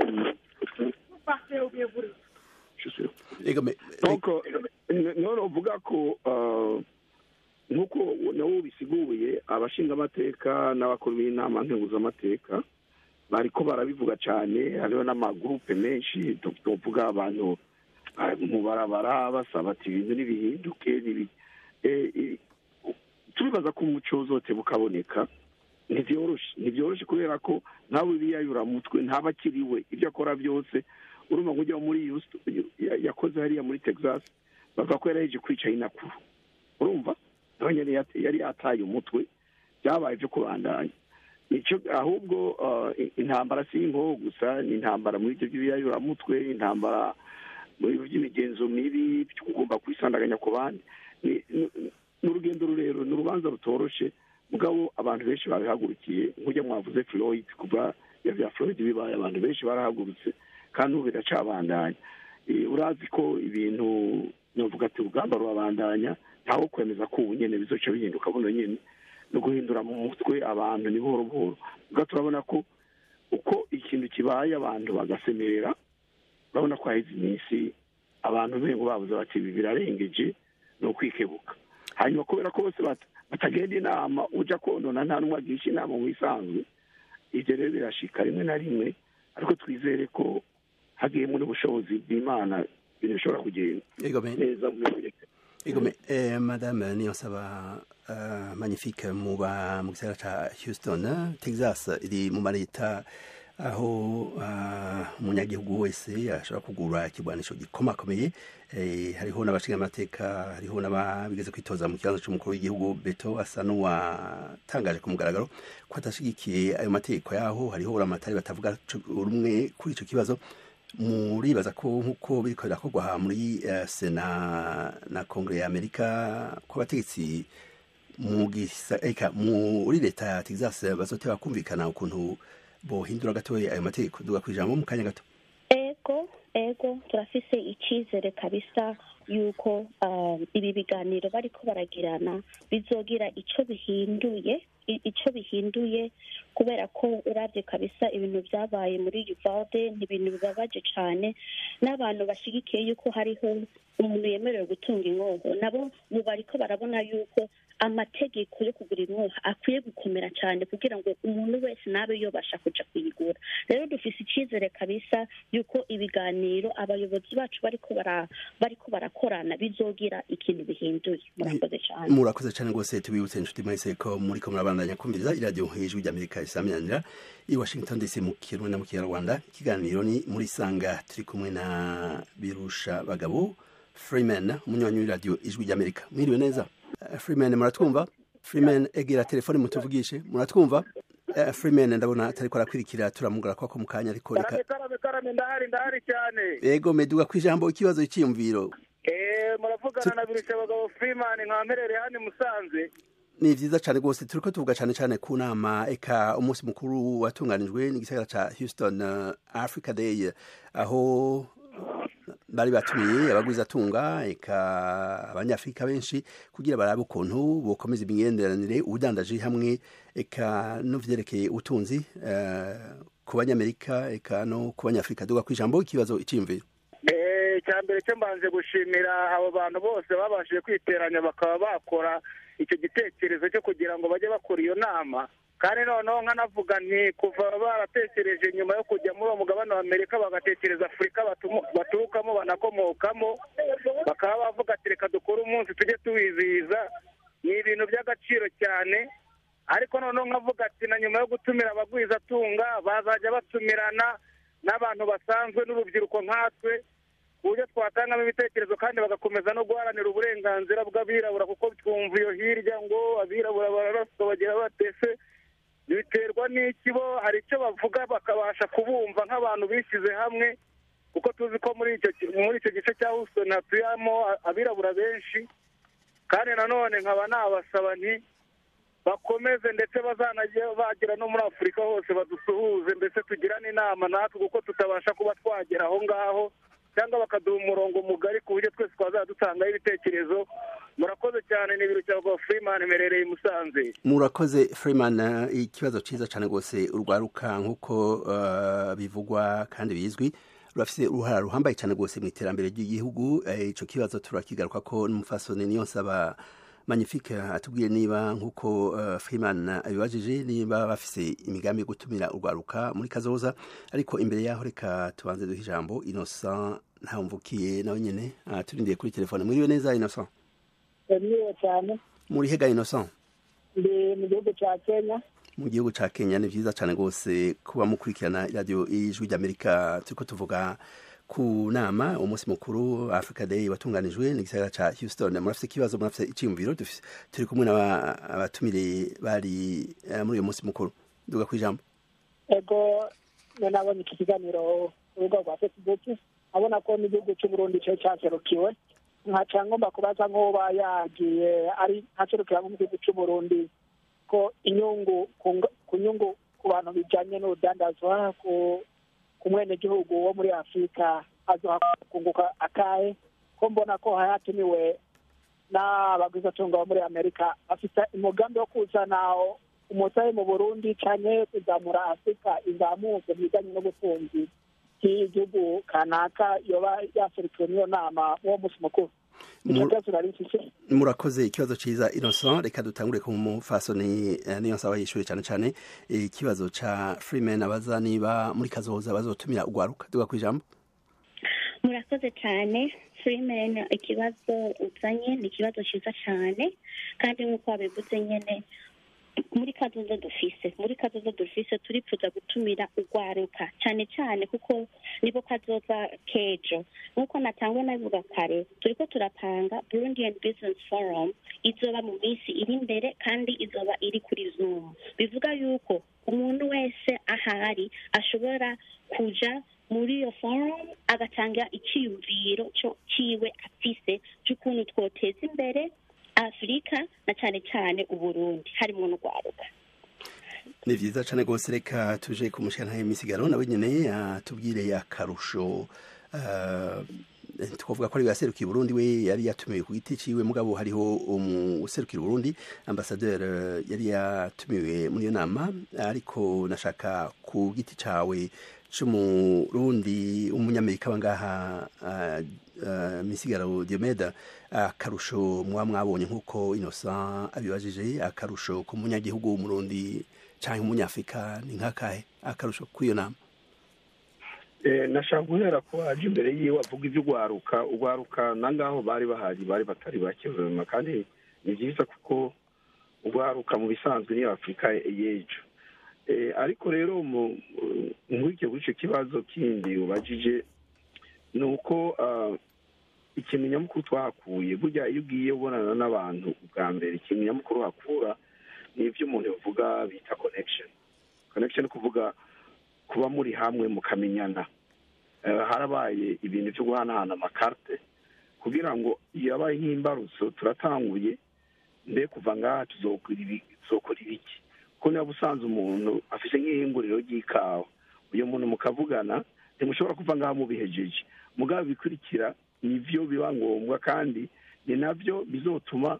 none uvuga ko nk'uko nabo bisiguye abashingamateka n'abakuru b'inama nkenguzamateka bariko barabivuga cyane hariho n'amagurupe menshi tuvuga abantu mu barabara basaba ati ibintu ntibihinduke nibaza ko umuco uzote bukaboneka ntibyoroshe ntibyoroshe kubera ko ntawe biyayuramutwe ntaba akiriwe ibyo akora byose urumva ngo ujya muri Houston, ya- yakoze hariya muri texas bavuga ko yaraheje kwica inakuru urumva nawe nyine yat- yari yataye umutwe byabaye byo kubandanya nicyo ahubwo uh, i- intambara si inkoho gusa ni intambara muri ibyo by'ibiyayuramutwe intambara muri ibyo by'imigenzo mibi byo kugomba kwisandaganya ku bandi ni ni- ni urugendo rurerure ni urubanza rutoroshe mugabo abantu benshi babihagurukiye nk'ujya mwavuze floyd kuva ya bya floyd bibaye abantu benshi barahagurutse kandi ubu biracabandanya Eh, urazi ko ibintu novuga ati urugamba rurabandanya ntawo kwemeza ko ubu nyene bizoca bihinduka buno nyene no guhindura mu mutwe abantu ni buhoro buhoro ubwo turabona ko uko ikintu kibaye abantu bagasemerera urabona ko haheze iminsi abantu bengo babuze bati ibi birarengeje ni ukwikebuka hanyuma kubera ko bose bat- batagenda inama uja konona nta n'umwe agisha inama mu isanzwe ibyo rero birashika rimwe na rimwe ariko twizere ko hagiyemo n'ubushobozi bw'imana ibintu bishobora kugenda Ego me- neza mu mirongo ego me- eh, madame niyonsaba uh, magnifique muba mu gisagara ca houston eh, texas iri mu mareta aho uh, umunyagihugu wese ashobora kugura ikigwanisho gikomakomeye eh, hariho n'abashinga amateka hariho n'abigeze kwitoza mu kibanza c'umukuru w'igihugu beto asa n'uwatangaje ku mugaragaro ko adashigikiye ayo mategeko yaho hariho uramatari batavuga co- rumwe kuri ico kibazo muribaza ko nk'uko biriko birakorwa muri eh, sena na kongere ya amerika ko abategetsi mu gisa- eka muri leta ya texas bazoteba kumvikana ukuntu bohindura gatoya ayo mategeko duga kwijambo mu kanya gato ego ego turafise icyizere kabisa yuko um, ibi biganiro bariko baragirana bizogira ico bihinduye i- ico bihinduye kubera ko uravye kabisa ibintu vyabaye muri Uvalde ni ibintu bibabaje cane n'abantu bashigikiye yuko hariho umuntu yemerewe gutunga inkoho nabo ubu bariko barabona yuko amategeko yo kugura inkoho akwiye gukomera cyane kugira ngo umuntu wese nabe yobasha kuja kuyigura rero dufise icyizere kabisa yuko ibiganiro abayobozi bacu bariko bara bariko barakorana bizogira ikintu bihinduye murakoze cyane murakoze cyane rwose tubibutse inshuti mwese ko muriko murabandanya kumviriza iradiyo hejuru ry'amerika isaminanira i washington dc mu kirundi na mu kinyarwanda ikiganiro ni muri sanga turi kumwe na birusha bagabo freeman umunywanyi w'iradiyo ijwi ry'amerika mwiriwe neza Eh, freeman muratwumva freeman egera telefone mutuvugishe muratwumva Eh, freeman ndabona atariko arakwirikira turamugara kwako mu kanya ariko reka karame karame karame ndahari ndahari cyane ego meduga kwijambo ikibazo cyiyumviro eh muravugana na birusha abagabo freeman nkamperere hano i musanze ni vyiza cane rwose turiko tuvuga cane cane ku nama eka umunsi mukuru watunganijwe n'igisagara ca houston uh, africa day aho bari batumiye abagwizatunga eka abanyafurika benshi kugira barabe ukuntu bokomeza imigenderanire ubudandaji hamwe eka no vyerekeye ubutunzi uh, ku banyamerika eka no ku banyafurika duga kw'ijambo ikibazo iciyumviro eh cya mbere cyo mbanje gushimira abo bantu bose babashije kwiteranya bakaba bakora icyo gitekerezo cyo kugira ngo bajye bakora iyo nama kandi noneho nkanavuga nti kuva baratekereje nyuma yo kujya muri uwo mugabane wa amerika bagatekereza afurika batumu- baturukamo banakomokamo bakaba bavuga ati reka dukore umunsi tujye tuwizihiza ni ibintu by'agaciro cyane ariko noneho nkavuga ati na nyuma yo gutumira abagwizatunga bazajya batumirana n'abantu basanzwe n'urubyiruko nkatwe ku buryo twatangamo ibitekerezo kandi bagakomeza no guharanira uburenganzira bw'abirabura kuko twumva iyo hirya ngo abirabura bararaswa bagira batese biterwa n'iki bo hari icyo bavuga bakabasha kubumva nk'abantu bishyize hamwe kuko tuzi ko muri icyo ki- muri icyo gice cya Houston hatuyemo a- abirabura benshi kandi nanone nkaba nabasaba nti bakomeze ndetse bazanajya bagera no muri afurika hose badusuhuze mbese tugirane inama natwe kuko tutabasha kuba twagera aho ngaho cyangwa bakaduha umurongo mugari ku buryo twese twazajya dutangaho ibitekerezo murakoze cyane ni ibiro cya rwa freeman merereye i musanze murakoze freeman eh, ikibazo ciza cane rwose urwaruka nk'uko uh, bivugwa kandi bizwi rurafise uruhara ruhambaye cane rwose mu iterambere ry'igihugu Eh, ico kibazo turakigaruka ko n'umufasoni niyo nsaba magnifique atubwiye niba nk'uko uh, freeman abibajije niba bafise imigambi yo gutumira urwaruka muri kazoza ariko imbere yaho reka tubanze duhe ijambo innocent ntawumvukiye nawe nyene uh, turindiye kuri telefone mwiriwe neza innocent niwe cyane muri hega innocent ndi mu gihugu cya kenya mu gihugu ca kenya ni vyiza cane rwose kuba mukurikirana radio ijwi ry'amerika turiko tuvuga ku nama umunsi mukuru africa day watunganijwe n'igisagara ca houston murafise ikibazo murafise iciyumviro dufise- turi kumwe n'abatumire bari eh, muri uyo munsi mukuru duga kwijambo ego none nabonye iki kiganiro ku rubuga rwa facebook abona ko n'igihugu cy'uburundi cyo cyaserukiwe nkaca ngomba kubaza nk'uba yagiye ari ntaserukira nko mu gihugu cy'uburundi ko inyungu ku ngo- ku nyungu ku bantu bijanye n'urudandazwa ku ku mwenegihugu wo muri afurika azoha kunguka akahe ko mbona ko hayatumiwe n'abagwizatunga bo muri amerika bafite umugambi wo kuzana umusayi mu burundi cyane kuzamura afurika izamuke mu bijyanye n'ubutunzi bw'igihugu kanaka yoba yaserukiwe n'iyo nama uwo munsi mukuru icyo Mu- cyose nari mfise murakoze ikibazo ciza innocent reka dutangure ku mufasoni eh, niyo nsaba yishure cane cane eh, ikibazo ca freeman abaza niba muri kazoza bazotumira ugwaruka duga kwijambo murakoze cyane freeman ikibazo uzanye ni ikibazo cyiza cyane kandi nk'uko wabivuze nyine muri kazoza dufise muri kazoza dufise turifuza gutumira urwaruka cyane cyane kuko nibo kazoza kejo nk'uko natangwe nabivuga kare turiko turapanga burundian business forum izoba mu minsi iri imbere kandi izoba iri kuri zoom bivuga yuko umuntu wese ahari ashobora kuja muri iyo forum agatanga icyiyumviro cyo ciwe afise cy'ukuntu twoteza imbere afurika na cyane cyane uburundi harimo n'urwaruka ni vyiza cane rwose reka tuje ku mushikana y'imisigaro nawe nyene atubwire akarusho eh, twavuga ko ari yaserukiye Burundi we yari yatumiwe ku giti ciwe mugabo hariho umuserukira Burundi ambassadeur eh, yari yatumiwe muri iyo nama ariko nashaka ku giti cawe c'umurundi umunyamerika wangaha uh, uh, misigaro Diomeda akarusho muba mwabonye nk'uko Innocent abibajije akarusho ku munyagihugu w'umurundi canke umunyafrika ni nk'akahe akarusho kw'iyo nama Eh, nashaka guhera ko aje imbere yiwe avuga iby'ugwaruka ugwaruka nangaho bari bahari bari batari bake vraiment kandi ni byiza kuko ugwaruka mu bisanzwe niyo afurika y'ejo Eh, ariko rero mu- nkurikiye kuri icyo kibazo kindi ubajije ni uko ah, ikintu nyamukuru twahakuye burya iyo ugiye ubonana n'abantu bwa mbere ikintu nyamukuru hakura ni ibyo umuntu yavuga bita connection connection ni kuvuga kuba muri hamwe mukamenyana Eh, harabaye ibintu byo guhanahana amakarte kugira ngo yabaye nk'imbarutso turatanguye mbe kuva ngaha tuzokora ibi- tuzokora ibiki kuko niba usanze umuntu afite nk'ihinguriro ry'ikawa uyu muntu mukavugana ntimushobora kuva ngaha mubihejeje mugabo bikurikira nivyo biba ngombwa kandi ni navyo bizotuma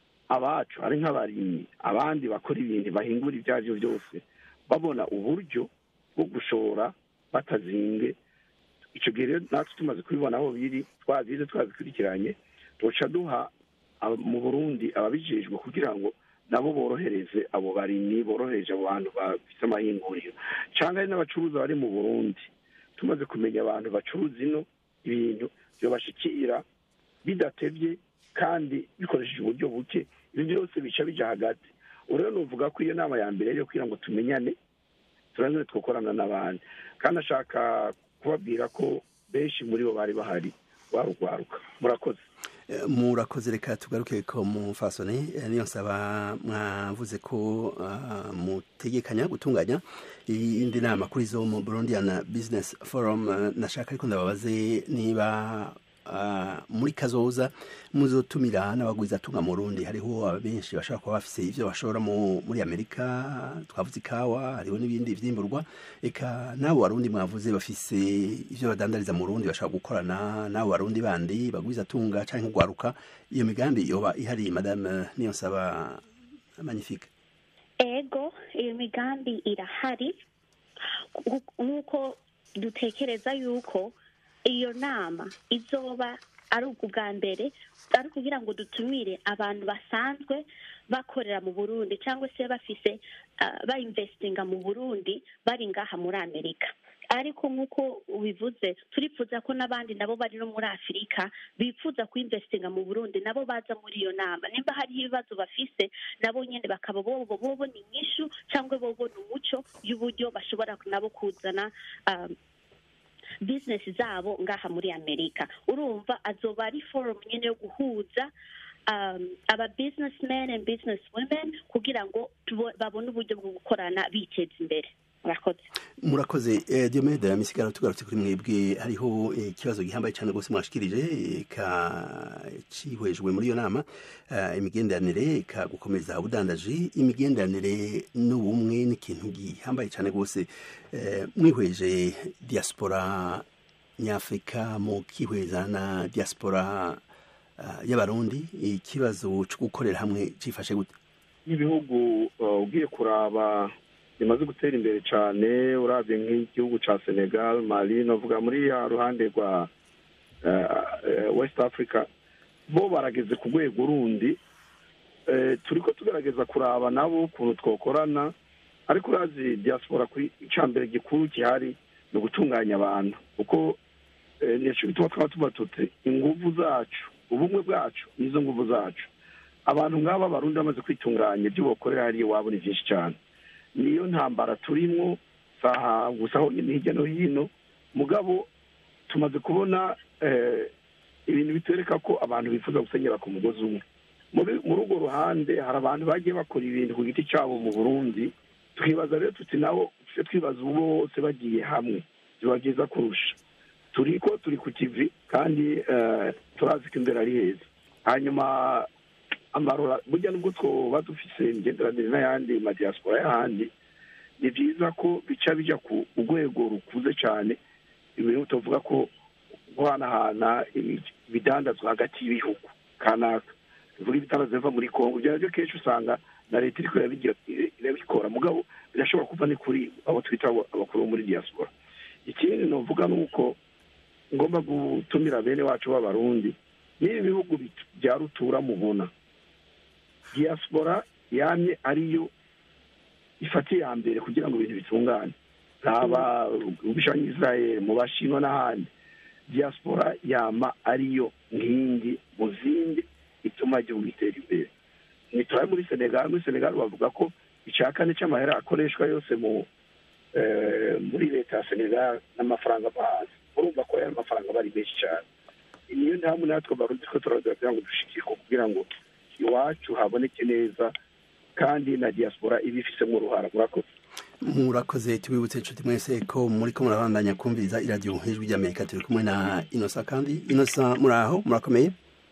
abacu ari nk'abarimyi abandi bakora ibintu bahingura ibyo ari byo byose babona uburyo bwo gushora batazinge icyo gihe rero natwe tumaze kubibona aho biri twabize twabikurikiranye tuca duha aba- mu burundi ababijejwe kugira ngo nabo borohereze abo barimyi borohereje abo bantu bafite amahinguriro cyangwa ari n'abacuruza bari mu burundi tumaze kumenya abantu bacuruza ino ibintu byobashikira bidatebye kandi bikoresheje uburyo buke ibyo byose bica bija hagati ubu rero nuvuga ko iyo nama ya mbere yo kugira ngo tumenyane turangire twakorana n'abandi kandi ashaka kubabwira ko benshi muri bo bari bahari warugwaruka murakoze Eh, murakoze reka tugaruke ko mu fasone eh, niyo nsaba mwavuze ko ah, mutegekanya gutunganya indi nama kuri zo mu Burundian Business Forum eh, nashaka ariko ndababaze niba ah, muri kazoza muzotumira n'abagwizatunga mu Burundi hariho benshi bashobora kuba bafise ivyo bashora mu- muri Amerika twavuze ikawa hariho n'ibindi vyimburwa eka nabo barundi mwavuze bafise ivyo badandariza mu Burundi bashaka gukorana nabo barundi bandi bagwizatunga canke kugwaruka iyo migambi yoba ihari madame niyo nsaba magnifique ego iyo migambi irahari Nku- nk'uko dutekereza yuko iyo nama izoba ari ubwa mbere ari ukugira ngo dutumire abantu basanzwe bakorera mu burundi cyangwa se bafise uh, bainvestinga mu burundi bari ngaha muri amerika ariko nk'uko ubivuze turifuza ko n'abandi nabo bari no muri afurika bifuza kuinvestinga mu burundi nabo baza muri iyo nama nimba hariho ibibazo bafise nabo nyine bakaba bobo bobona inyishu cyangwa bobona umuco y'uburyo bashobora nabo kuzana um, bizinesi zabo ngaha muri amerika urumva azoba ari forum nyine yo guhuza um, aba businessmen and business women kugira ngo tubo- babone uburyo bwo gukorana biteza imbere murakoze murakoze eh, diomede misigaro tugarutse kuri mwebwe hariho eh, ikibazo gihambaye cyane rwose mwashikirije eh, ka cihwejwe muri iyo nama eh, imigenderanire ka gukomeza ubudandaji imigenderanire n'ubumwe n'ikintu gihambaye cyane rwose eh, mwihweje diaspora nyafurika mu kihweza na diaspora uh, y'abarundi ikibazo cyo gukorera hamwe cifashe gute nk'ibihugu uh, ugiye kuraba bimaze gutera imbere cyane urabye nk'igihugu cya senegal mali navuga muri ya ruhande rwa uh, uh, west africa bo barageze ku rwego rundi uh, turi ko tugerageza kuraba nabo ukuntu twakorana ariko urazi diaspora kuri icya mbere gikuru gihari ni ugutunganya abantu kuko eh, nicyo bituma twaba tuba tuti inguvu zacu ubumwe bwacu nizo nguvu zacu abantu nk'aba abarundi bamaze kwitunganya ibyo bakorera hariya iwabo ni byinshi cyane niyo ntambara turimo saha gusa aho nyine hirya no hino mugabo tumaze kubona eh, ibintu bitwereka ko abantu bifuza gusenyera ku mugozi umwe muri muri urwo ruhande hari abantu bagiye bakora ibintu ku giti cyabo mu burundi twibaza rero tuti nabo tujye twibaza ubu bose bagiye hamwe biba byiza kurusha turi ko turi ku kivi kandi eh, turazi ko imbere ari heza hanyuma amarora burya nubwo twoba dufise imigenderanire n'ayandi madiyasipora y'ahandi ni byiza ko bica bijya ku rwego rukuze cyane ibintu tuvuga ko guhanahana ibidandazwa hagati y'ibihugu kanaka bivuga ibidandazwa biva muri kongo ibyo nabyo kenshi usanga na leta iriko irabigira- irabikora mugabo birashobora kuva ni kuri abo twita abo- abakuru bo muri diaspora ikindi novuga ni uko ngomba gutumira bene wacu b'abarundi n'ibi bihugu bit- bya rutura mubona diaspora yamye ariyo ifata iya mbere kugira ngo ibintu bitungane haba ubishanya israel mu bashinwa n'ahandi diaspora yama ariyo nkingi mu zindi ituma igihugu gitera imbere nituraye muri senegal muri senegal bavuga ko icya kane cy'amahera akoreshwa yose mu eh, muri leta ya senegal n'amafaranga bahazi urumva ko ayo mafaranga aba ari menshi cyane niyo mpamvu natwe barundi ko turaza kugira ngo dushikire kugira ngo iwacu haboneke neza kandi na diaspora iba ifisemo uruhara murakoze murakoze tubibutse inshuti mwese ko muri ko murabandanya kumviriza iradiyo ijwi ry'amerika turi kumwe na inosa kandi inosa muri aho murakomeye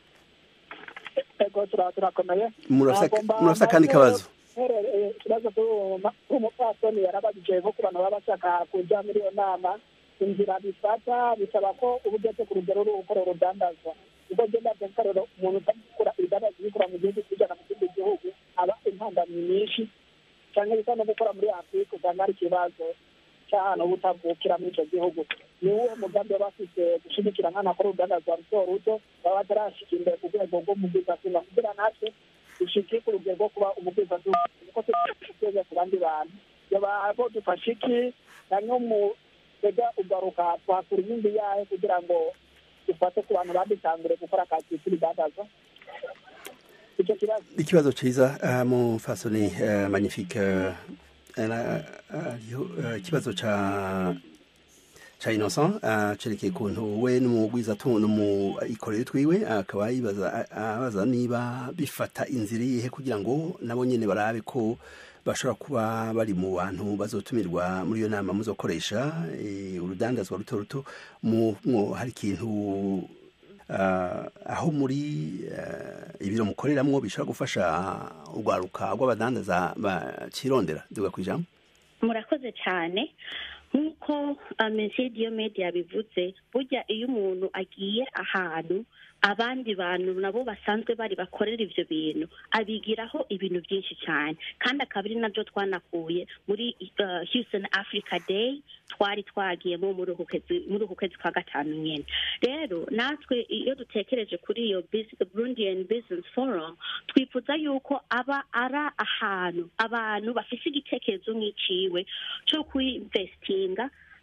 ego tura- turakomeye Murafise- Nagomba murafise akandi mbaze kabazo herere ikibazo cy'umupfasoni yarabajije ko ku bantu baba bashaka kujya muri iyo nama inzira bifata bisaba ko uba ugeze ku rugero rwo gukora urudandazwa ubwo ngenda akarero umuntu utabikora ibidandazwa ubikora mu gihugu kijyana mu kindi gihugu aba impandamyi nyinshi cyangwa bisa no gukora muri afurika usanga hari ikibazo cy'ahantu uba utavukira muri icyo gihugu ni uwo mugambi baba bafite gushyigikira nk'ahantu hakora urudandazwa ruto ruto baba batarashyika imbere ku rwego rw'umubwizazina kugira natwe dushike ku rugero rwo kuba umubwizazina kuko tugeze ku bandi bantu yaba bo dufashe iki na mu tega ugaruka twakura inkingi yayo kugira ngo dufate ku bantu badutangure gukora akazi k'ibidandazwa icyo kibazo ikibazo cyiza uh, mu fasoni uh, magnifique uh, uh, uh, ikibazo ca ca innocent uh, cerekeye ukuntu we n'umugwiza n'umuikorere twiwe akaba yibaza abaza niba bifata inzira iyihe kugira ngo nabo nyene barabe ko bashobora kuba bari mu bantu bazotumirwa muri iyo nama muzokoresha eh, urudandazwa ruto ruto mu mu- hari ikintu uh, aho muri uh, ibiro mukoreramwo bishobora gufasha urwaruka rw'abadandaza bakirondera duga ku ijambo murakoze cyane nk'uko mesiye diyomede yabivuze burya iyo umuntu agiye ahantu abandi bantu nabo basanzwe bari bakorera ibyo bintu abigiraho ibintu byinshi cyane kandi akaba ari nabyo twanakuye muri uh, Houston Africa Day twari twagiyemo muri uku kwezi muri uku kwezi kwa gatanu nyine rero natwe iyo dutekereje kuri iyo Bus- Burundian Business Forum twifuza yuko aba ari ahantu abantu bafite igitekerezo nk'iciwe cyo kuinvestinga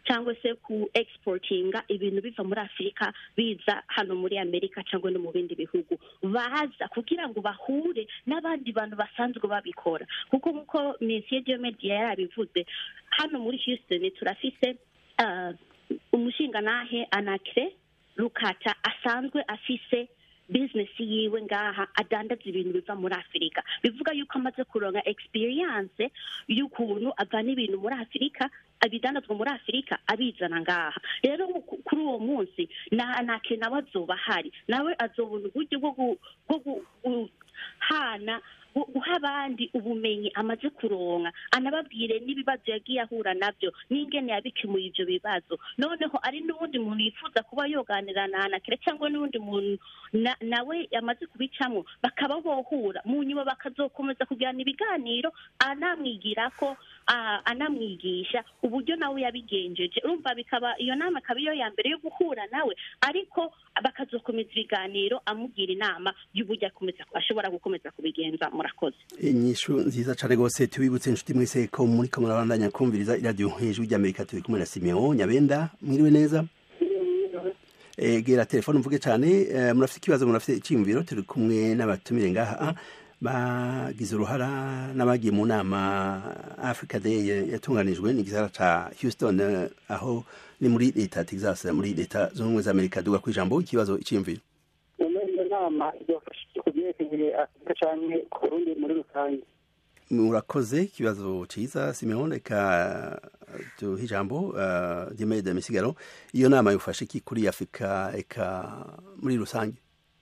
cyangwa se ku exportinga ibintu biva muri afurika biza hano muri amerika cyangwa no mu bindi bihugu baza kugira ngo bahure n'abandi bantu basanzwe babikora kuko nk'uko mesiye diomediya yarabivuze hano muri houston turafise uh, umushingantahe anakire rukata asanzwe afise bizinesi yiwe ngaha adandaza ibintu biva muri afurika bivuga yuko amaze kuronka experience y'ukuntu avana ibintu muri afurika abidandazwa muri afurika abizana ngaha rero ku- kuri uwo munsi na nake nawe azoba ahari nawe azobona uburyo bwo gu- bwo gu- guhana gu- guha abandi ubumenyi amaze kuronka anababwire n'ibibazo yagiye ahura nabyo n'ingene yabikemuye ibyo bibazo noneho ari n'uwundi muntu yifuza kuba yoganira na anakire cyangwa n'uwundi muntu na- nawe yamaze kubicamo bakaba bohura mu nyuma bakazokomeza kugirana ibiganiro anamwigira ko ah, anamwigisha uburyo nawe yabigenjeje urumva bikaba iyo nama akaba iyo ya mbere yo guhura nawe ariko bakazokomeza ibiganiro amugira inama y'uburyo akomeza ashobora gukomeza kubigenza murakoze inyishu nziza cane rwose tubibutse inshuti mwese ko muriko murabandanya kumviriza iradiyo hejuru ry'amerika turi kumwe na simeon nyabenda mwiriwe neza egera telefone mvuge cane eh, murafite ikibazo murafite iciyumviro turi kumwe n'abatumire ngaha bagize uruhara n'abagiye mu nama africa day yatunganijwe n'igisagara ca houston eh, aho ni muri leta ya texas muri leta zunze ubumwe za amerika duga ku ijambo ikibazo iciyumviro iyo nama idufasha ku byerekeye afurika cyane ku burundi muri rusange murakoze ikibazo ciza simeon reka duhe ijambo uh, dimede misigaro iyo nama yufashe iki kuri afurika eka muri rusange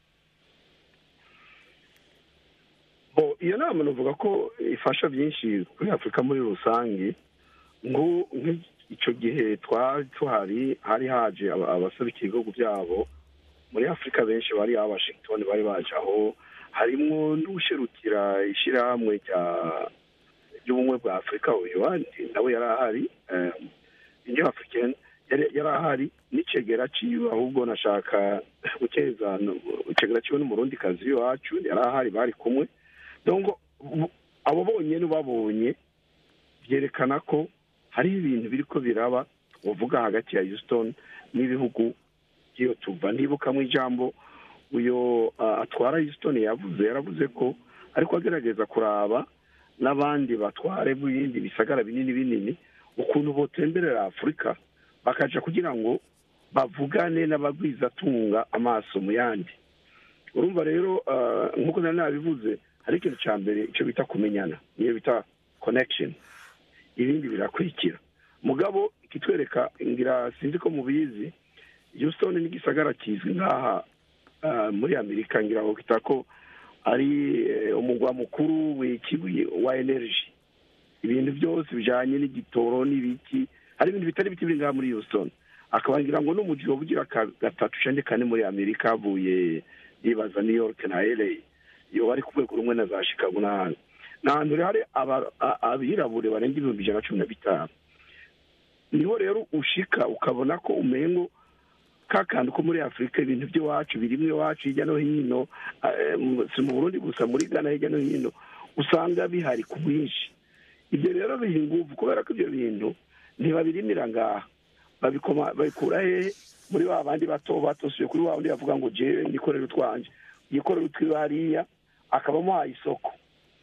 Bo, iyo nama navuga ko ifasha byinshi kuri afurika muri rusange ngo nk'icyo gihe twari tuhari hari haje aba- abaserukira ibihugu byabo muri afurika benshi bari aba washington bari baje aho harimwo n'usherukira ishyirahamwe rya ry'ubumwe bwa afurika uyu wandi nawe yari ahari eh, union africaine yari yari ahari n'icegera ciwe ahubwo nashaka gukeza no- icegera ciwe n'umurundi kazi iwacu yari ahari bari kumwe donc bu- abo bonyene babonye byerekana ko hari ibintu biriko biraba uvuga hagati ya houston n'ibihugu by'iyo tuva ndibuka mu ijambo uyo uh, atwara houston yavuze yaravuze ko ariko agerageza kuraba n'abandi batware b'ibindi bisagara binini binini ukuntu botemberera afurika bakaja kugira ngo bavugane n'abagwizatunga amaso mu yandi urumva rero uh, nk'uko nari nabivuze hari ikintu cya mbere icyo bita kumenyana niyo bita connection ibindi birakurikira mugabo ikitwereka ngira sinzi ko mubizi houston n'igisagara kizwi nk'aha uh, muri amerika ngira ngo kita ko ari eh, umugwa mukuru w'ikibuye wa energy ibintu byose bijanye n'igitoro n'ibiki hari ibintu bitari biti biri ngaha muri houston akaba ngira ngo n'umuji wobugira ka- gatatu canje kane muri amerika havuye yibaza new york na la iyo bari ku rwego rumwe na za chicago n'ahandi ni ahantu rero hari aba- a- abirabure barenga ibihumbi ijana na cumi na bitanu niho rero ushika ukabona ko umengo ka kantu ko muri afurika ibintu by'iwacu birimwe iwacu hirya no hino eh, mu- si mu burundi gusa muri ghana hirya no hino usanga bihari ku bwinshi ibyo rero biha ingufu kubera ko ibyo bintu ntibabirimira ngaha babikoma babikura hehe muri ba bandi bato batosuye kuri wa wundi bavuga ngo jewe nikorere utwanje yikorera utwiwe hariya akabamo ha isoko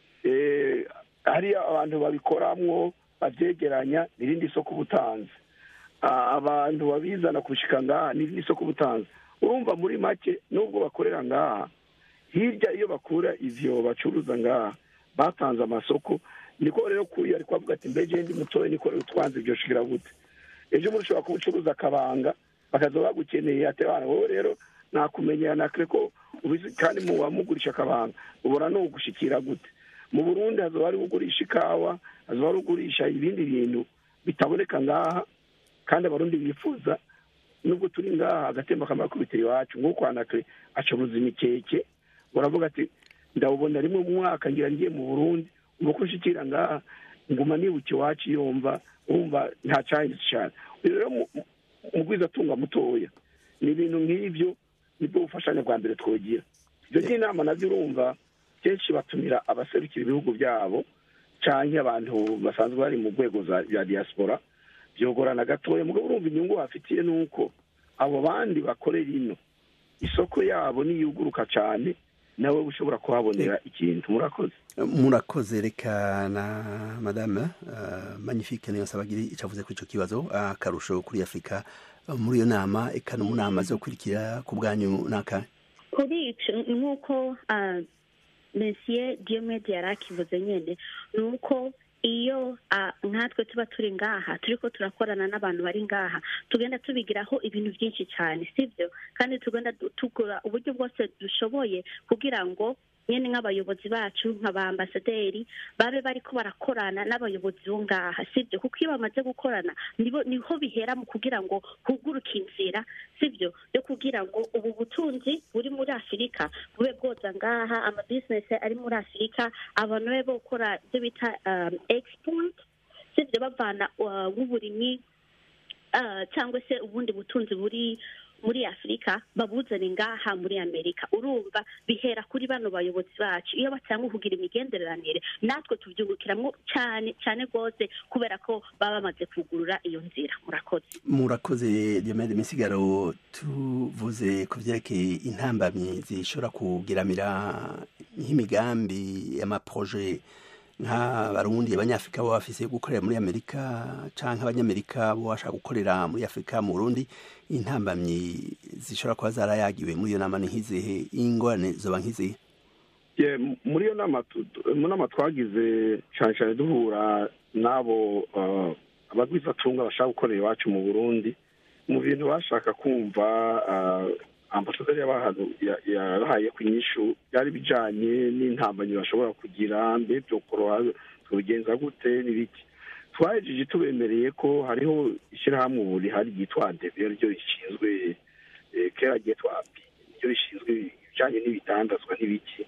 Eh, hariya abantu babikoramwo babyegeranya n'irindi soko ubutanzi Ah, abantu babizana kushika ngaha n'irindi soko ubutanzi urumva muri make nubwo bakorera ngaha hirya iyo bakura ivyo bacuruza ngaha batanze amasoko niko rero kuyo ariko avuga ati mbeje ndi mutoya nikorera utwanze ibyo shikira gute ejo muri ushobora kubucuruza akabanga bakaza bagukeneye ati bana wowe rero nakumenyera nakre ko ubizi kandi mu wamugurisha akabanga ubona no gushikira gute mu burundi hazoba hari ugurisha ikawa hazoba hari ugurisha ibindi bintu bitaboneka ngaha kandi abarundi bifuza nubwo turi ngaha agatemba kamara kubitira iwacu nk'uko anakre acuruza imikeke uravuga ati ndawubona rimwe mu mwaka ngira ngiye mu burundi ubu ko nshikira ngaha nguma nibuka iwacu yumva wumva nta cyahindutse cyane uyu rero mu- mu- mugwizatunga mutoya ni ibintu nk'ibyo nibwo bufashanya bwa mbere twogira ibyo by'inama nabyo urumva kenshi batumira abaserukira ibihugu byabo canke abantu basanzwe bari mu rwego za- za diaspora byogorana gatoya mugabo urumva inyungu bafitiye ni uko abo bandi bakorera ino isoko yabo niyuguruka cyane nawe ushobora kuhabonera ikintu murakoze murakoze reka na madame uh, magnifique niyo nsabagiri icyo avuze kuri icyo kibazo akarusho kuri afurika muri iyo nama eka no mu nama zo gukurikira ku bwanyu n'aka kuri icyo nk'uko mesiye diyomede yari akivuze nyine ni uko iyo nkatwe tuba turi ngaha turi ko turakorana n'abantu bari ngaha tugenda tubigiraho ibintu byinshi cyane sibyo kandi tugenda tugura uburyo bwose dushoboye kugira ngo nyine nk'abayobozi bacu nka ba ambasaderi babe bari ko barakorana n'abayobozi bo ngaha sibyo kuko iyo bamaze gukorana niho bihera mu kugira ngo huguruke inzira sibyo yo kugira ngo ubu butunzi buri muri afurika bube bwoza ngaha amabizinesi ari muri afurika abantu babe gukora ibyo bita export sibyo bavana nk'uburimyi cyangwa se ubundi butunzi buri muri afurika babuzane ngaha muri amerika urumva bihera kuri bano bayobozi bacu iyo batanga kugira imigenderanire natwe tubyungukiramo cyane cyane rwose kubera ko baba bamaze kugurura iyo nzira murakoze murakoze diomede misigaro tuvuze ku byerekeye intambamyi zishobora kugiramira nk'imigambi y'amaproje nk'abarundi abanyafurika baba bafise gukorera muri amerika canke abanyamerika bo bashaka gukorera muri afurika mu burundi intambamyi zishobora kuba zarayagiwe muri iyo nama ni nk'izihe ingorane zoba nk'izihe muri iyo nama mu nama twagize cyane cyane duhura n'abo abagwizatunga bashaka gukorera iwacu mu burundi mu bintu bashaka kumva ambasaderi yarahaye ku inyishu byari bijyanye n'intambanyi bashobora kugira mbe byokoroha tubigenza gute n'ibiki twahejeje tubemereye ko hariho ishyirahamwe ubu rihari ryitwa adebe ryo rishinzwe kera ryitwa api ryo rishinzwe ibijyanye n'ibitandazwa n'ibiki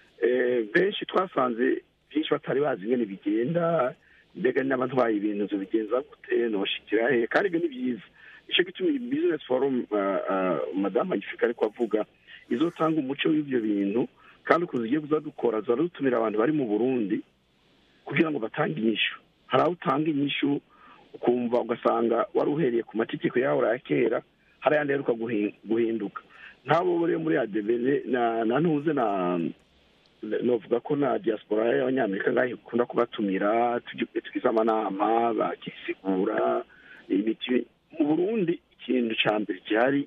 benshi twasanze byinshi batari bazi ingene bigenda mbega n'abantu baye ibintu bigenza gute noshikira he kandi ibyo ni byiza icyo gituma iyi bizinesi forumu madamu magnifique ariko avuga izotanga umuco w'ibyo bintu kandi ukuntu ugiye kuza dukora ziba dutumira abantu bari mu burundi kugira ngo batange inyishu hari aho utanga inyishu ukumva ugasanga wari uhereye ku mategeko yawe ya kera hari ayandi aheruka guhinduka nk'abo rero muri adebere na ntuze na novuga ko na diaspora y'abanyamerika ngaho ikunda kubatumira tugize amanama bakisigura imiti mu burundi ikintu cya mbere gihari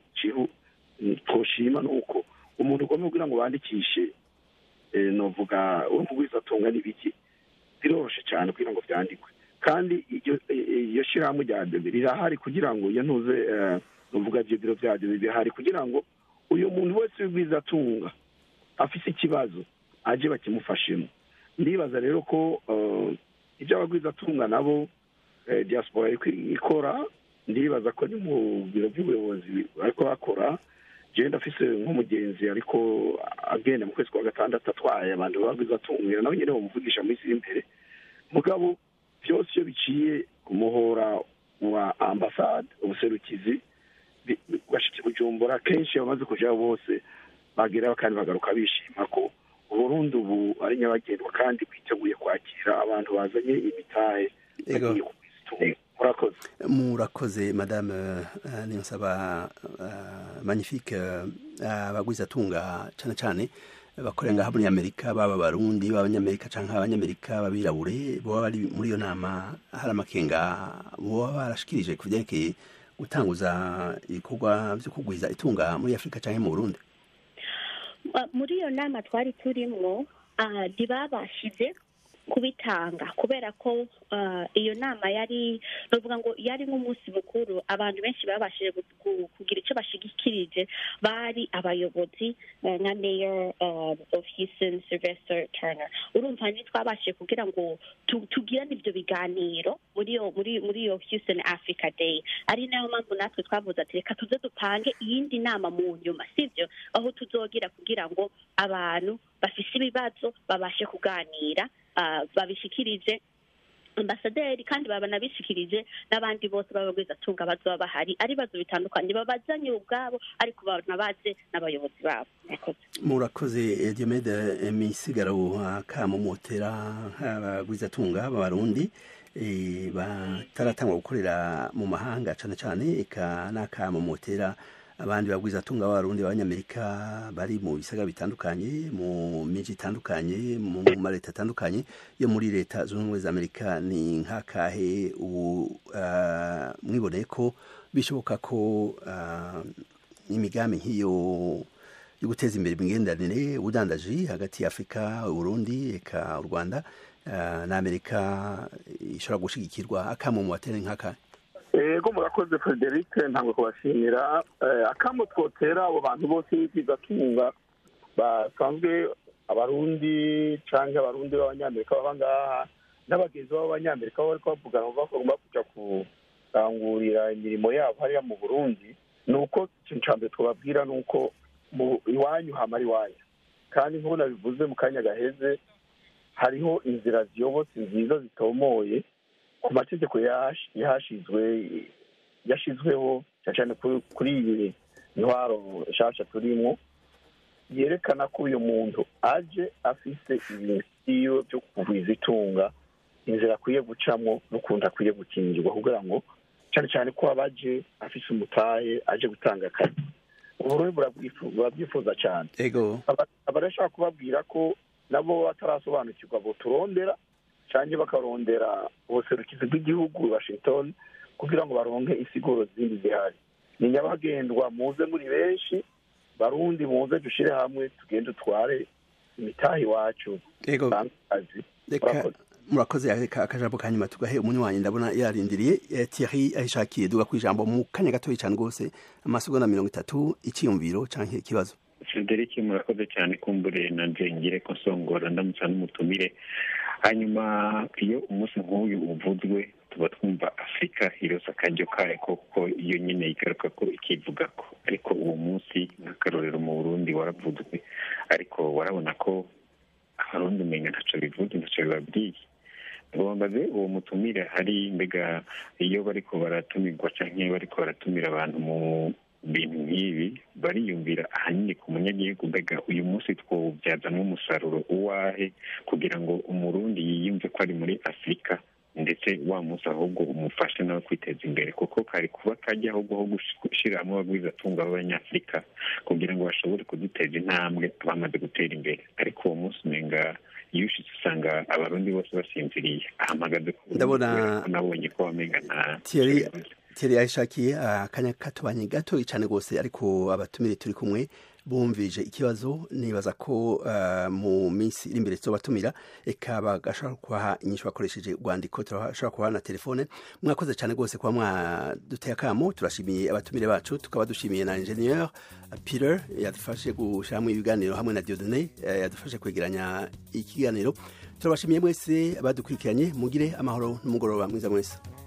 twoshima ni uko umuntu ugomba kugira ngo bandikishe novuga uwo mugwizatunga n'ibiki biroroshye cyane kugira ngo byandikwe kandi iyo shyirahamwe rya debe rirahari kugira ngo iyo ntuze novuga ibyo biro bya debe bihari kugira ngo uyu muntu wese w'ubwizatunga afite ikibazo ajye bakimufashemo ndibaza rero ko ibyo abagwizatunga nabo diaspora ikora ndibaza ko ni mu biro by'ubuyobozi ariko bakora genda afise nk'umugenzi ariko agenda mu kwezi kwa gatandatu atwaye abantu bagwizatungira nawe nyine bamuvugisha mu isi y'imbere mugabo byose iyo biciye ku muhora wa ambasade ubuserukizi bugashika bujumbura kenshi bamaze kujaho bose bageraho kandi bagaruka bishima ko uburundi ubu ari nyabagendwa kandi bwiteguye kwakira abantu bazanye imitahe bagiye kubwizitunga murakoze murakoze madame niyonsaba magnifique abagwizatunga cyane cyane bakorera ngaha muri amerika baba abarundi b'abanyamerika cyangwa abanyamerika b'abirabure baba bari muri iyo nama hari amakenga baba barashikirije ku byerekeye gutanguza ibikorwa byo kugwiza itunga muri afurika cyangwa mu burundi muri iyo nama twari turimo ntibabashije kubitanga kubera ko iyo nama yari bavuga ngo yari nk'umunsi mukuru abantu benshi babashije kugira icyo bashigikirije bari abayobozi nka mayor of houston sylvester turner urumva ntitwabashije kugira ngo tugirane ibyo biganiro muri iyo muri muri iyo houston africa day ari nayo mpamvu natwe twavuze ati reka tuze dupange iyindi nama mu nyuma sibyo aho tuzogira kugira ngo abantu bafise ibibazo babashe kuganira babishikirije ambasaderi kandi babanabishikirije n'abandi bose b'abagwizatunga bazoba bahari ari ibibazo bitandukanye babazanye ubwabo ariko banabaze n'abayobozi babo murakoze murakoze diomede misigaro akamumotera nk'abagwizatunga b'abarundi eh, bataratangwa gukorera mu mahanga cane cane eka n'akamumotera abandi bagwizatunga b'abarundi b'abanyamerika bari mu bisagara bitandukanye mu miji itandukanye mu mareta atandukanye yo muri leta zunze ubumwe za amerika ni nk'akahe ubu ah, mwiboneye ko bishoboka ko ah, imigambi nk'iyo yo guteza imbere imigenderanire ubudandaji hagati ya afurika uburundi eka u rwanda ah, na amerika ishobora gushigikirwa akamu mu batera nk'akahe ego murakoze frederic ntabwo kubashimira Eh, akamo twotera abo bantu bose b'ibizatunga basanzwe abarundi canke abarundi b'abanyamerika baba ngaha n'abagenzi b'abanyamerika baba bariko bavugana bavuga ko bagomba kuja kurangurira imirimo yabo hariya mu burundi ni uko ikintu ca mbere twababwira ni uko mu iwanyu hamara iwanyu kandi nk'uko nabivuze mu kanya gaheze hariho inzira ziyobotse nziza zitomoye ku mategeko yash- yahashizwe yashizweho cyane cyane kuri- kuri iyi ntwaro nshasha turimwo yerekana ko uyu muntu aje afise ibintu vyiwe vyo kugwiza itunga inzira akwiye gucamwo n'ukuntu akwiye gukingirwa kugira ngo cyane cyane ko abaje afise umutahe aje gutanga akazi uburundi burabwifu- burabyifuza cyane ego Aba- abarashaka kubabwira ko nabo batarasobanukirwa ngo turondera cyangwa bakarondera ubuserukizi bw'igihugu i washington kugira ngo baronke isiguro zindi zihari ni nyabagendwa muze muri benshi barundi muze dushire hamwe tugende utware imitahe iwacu ego dutange akazi reka Murakoze. murakoze reka akajambo kanyuma tugahe umunywanyi ndabona yarindiriye Eh, Thierry ahishakiye duga kwijambo mu kanya gatoya cyane rwose amasegonda mirongo itatu icyiyumviro canke ikibazo frederic murakoze cyane kumbure na njengere ko nsongora ndamutsa n'umutumire hanyuma iyo umunsi nk'uyu uvuzwe tuba twumva afurika irose akaryo kayo kuko iyo nyine igaruka ko ikivuga ko ariko uwo munsi nk'akarorero mu burundi waravuzwe ariko warabona ko abarundi umenga ntaco bivuze ntaco bibabwiye bambaze uwo mutumire hari mbega iyo bariko baratumirwa canke bariko baratumira abantu mu bintu nk'ibi bariyumvira ahanini ku munyagihugu mbega uyu munsi twawubyazamo umusaruro uwahe kugira ngo umurundi yiyumve ko ari muri afurika ndetse wa munsi ahubwo umufashe nawe kwiteza imbere kuko kari kuba kajya ahubwo ho gushyira hamwe abagwizatunga b'abanyafurika kugira ngo bashobore kuduteza intambwe bamaze gutera imbere ariko uwo munsi umenga iyo ushitse usanga abarundi bose basinziriye ahamagaze ku Ndabona- kubera ko nabonye ko wamenga nta Thierry Thierry yashakiye akanya katubanye gato cyane rwose ariko abatumire turi kumwe bumvije ikibazo nibaza ko ah, mu minsi iri imbere tuzobatumira eka bagashobora kubaha inyishu bakoresheje urwandiko turashobora kubaha na telefone mwakoze cyane rwose kuba mwaduteye akamo turashimiye abatumire bacu tukaba dushimiye na ingenieur Peter yadufashe gushyiramo ibiganiro hamwe na Dieudonné eh, yadufashe kwegeranya ikiganiro turabashimiye mwese abadukurikiranye mugire amahoro n'umugoroba mwiza mwese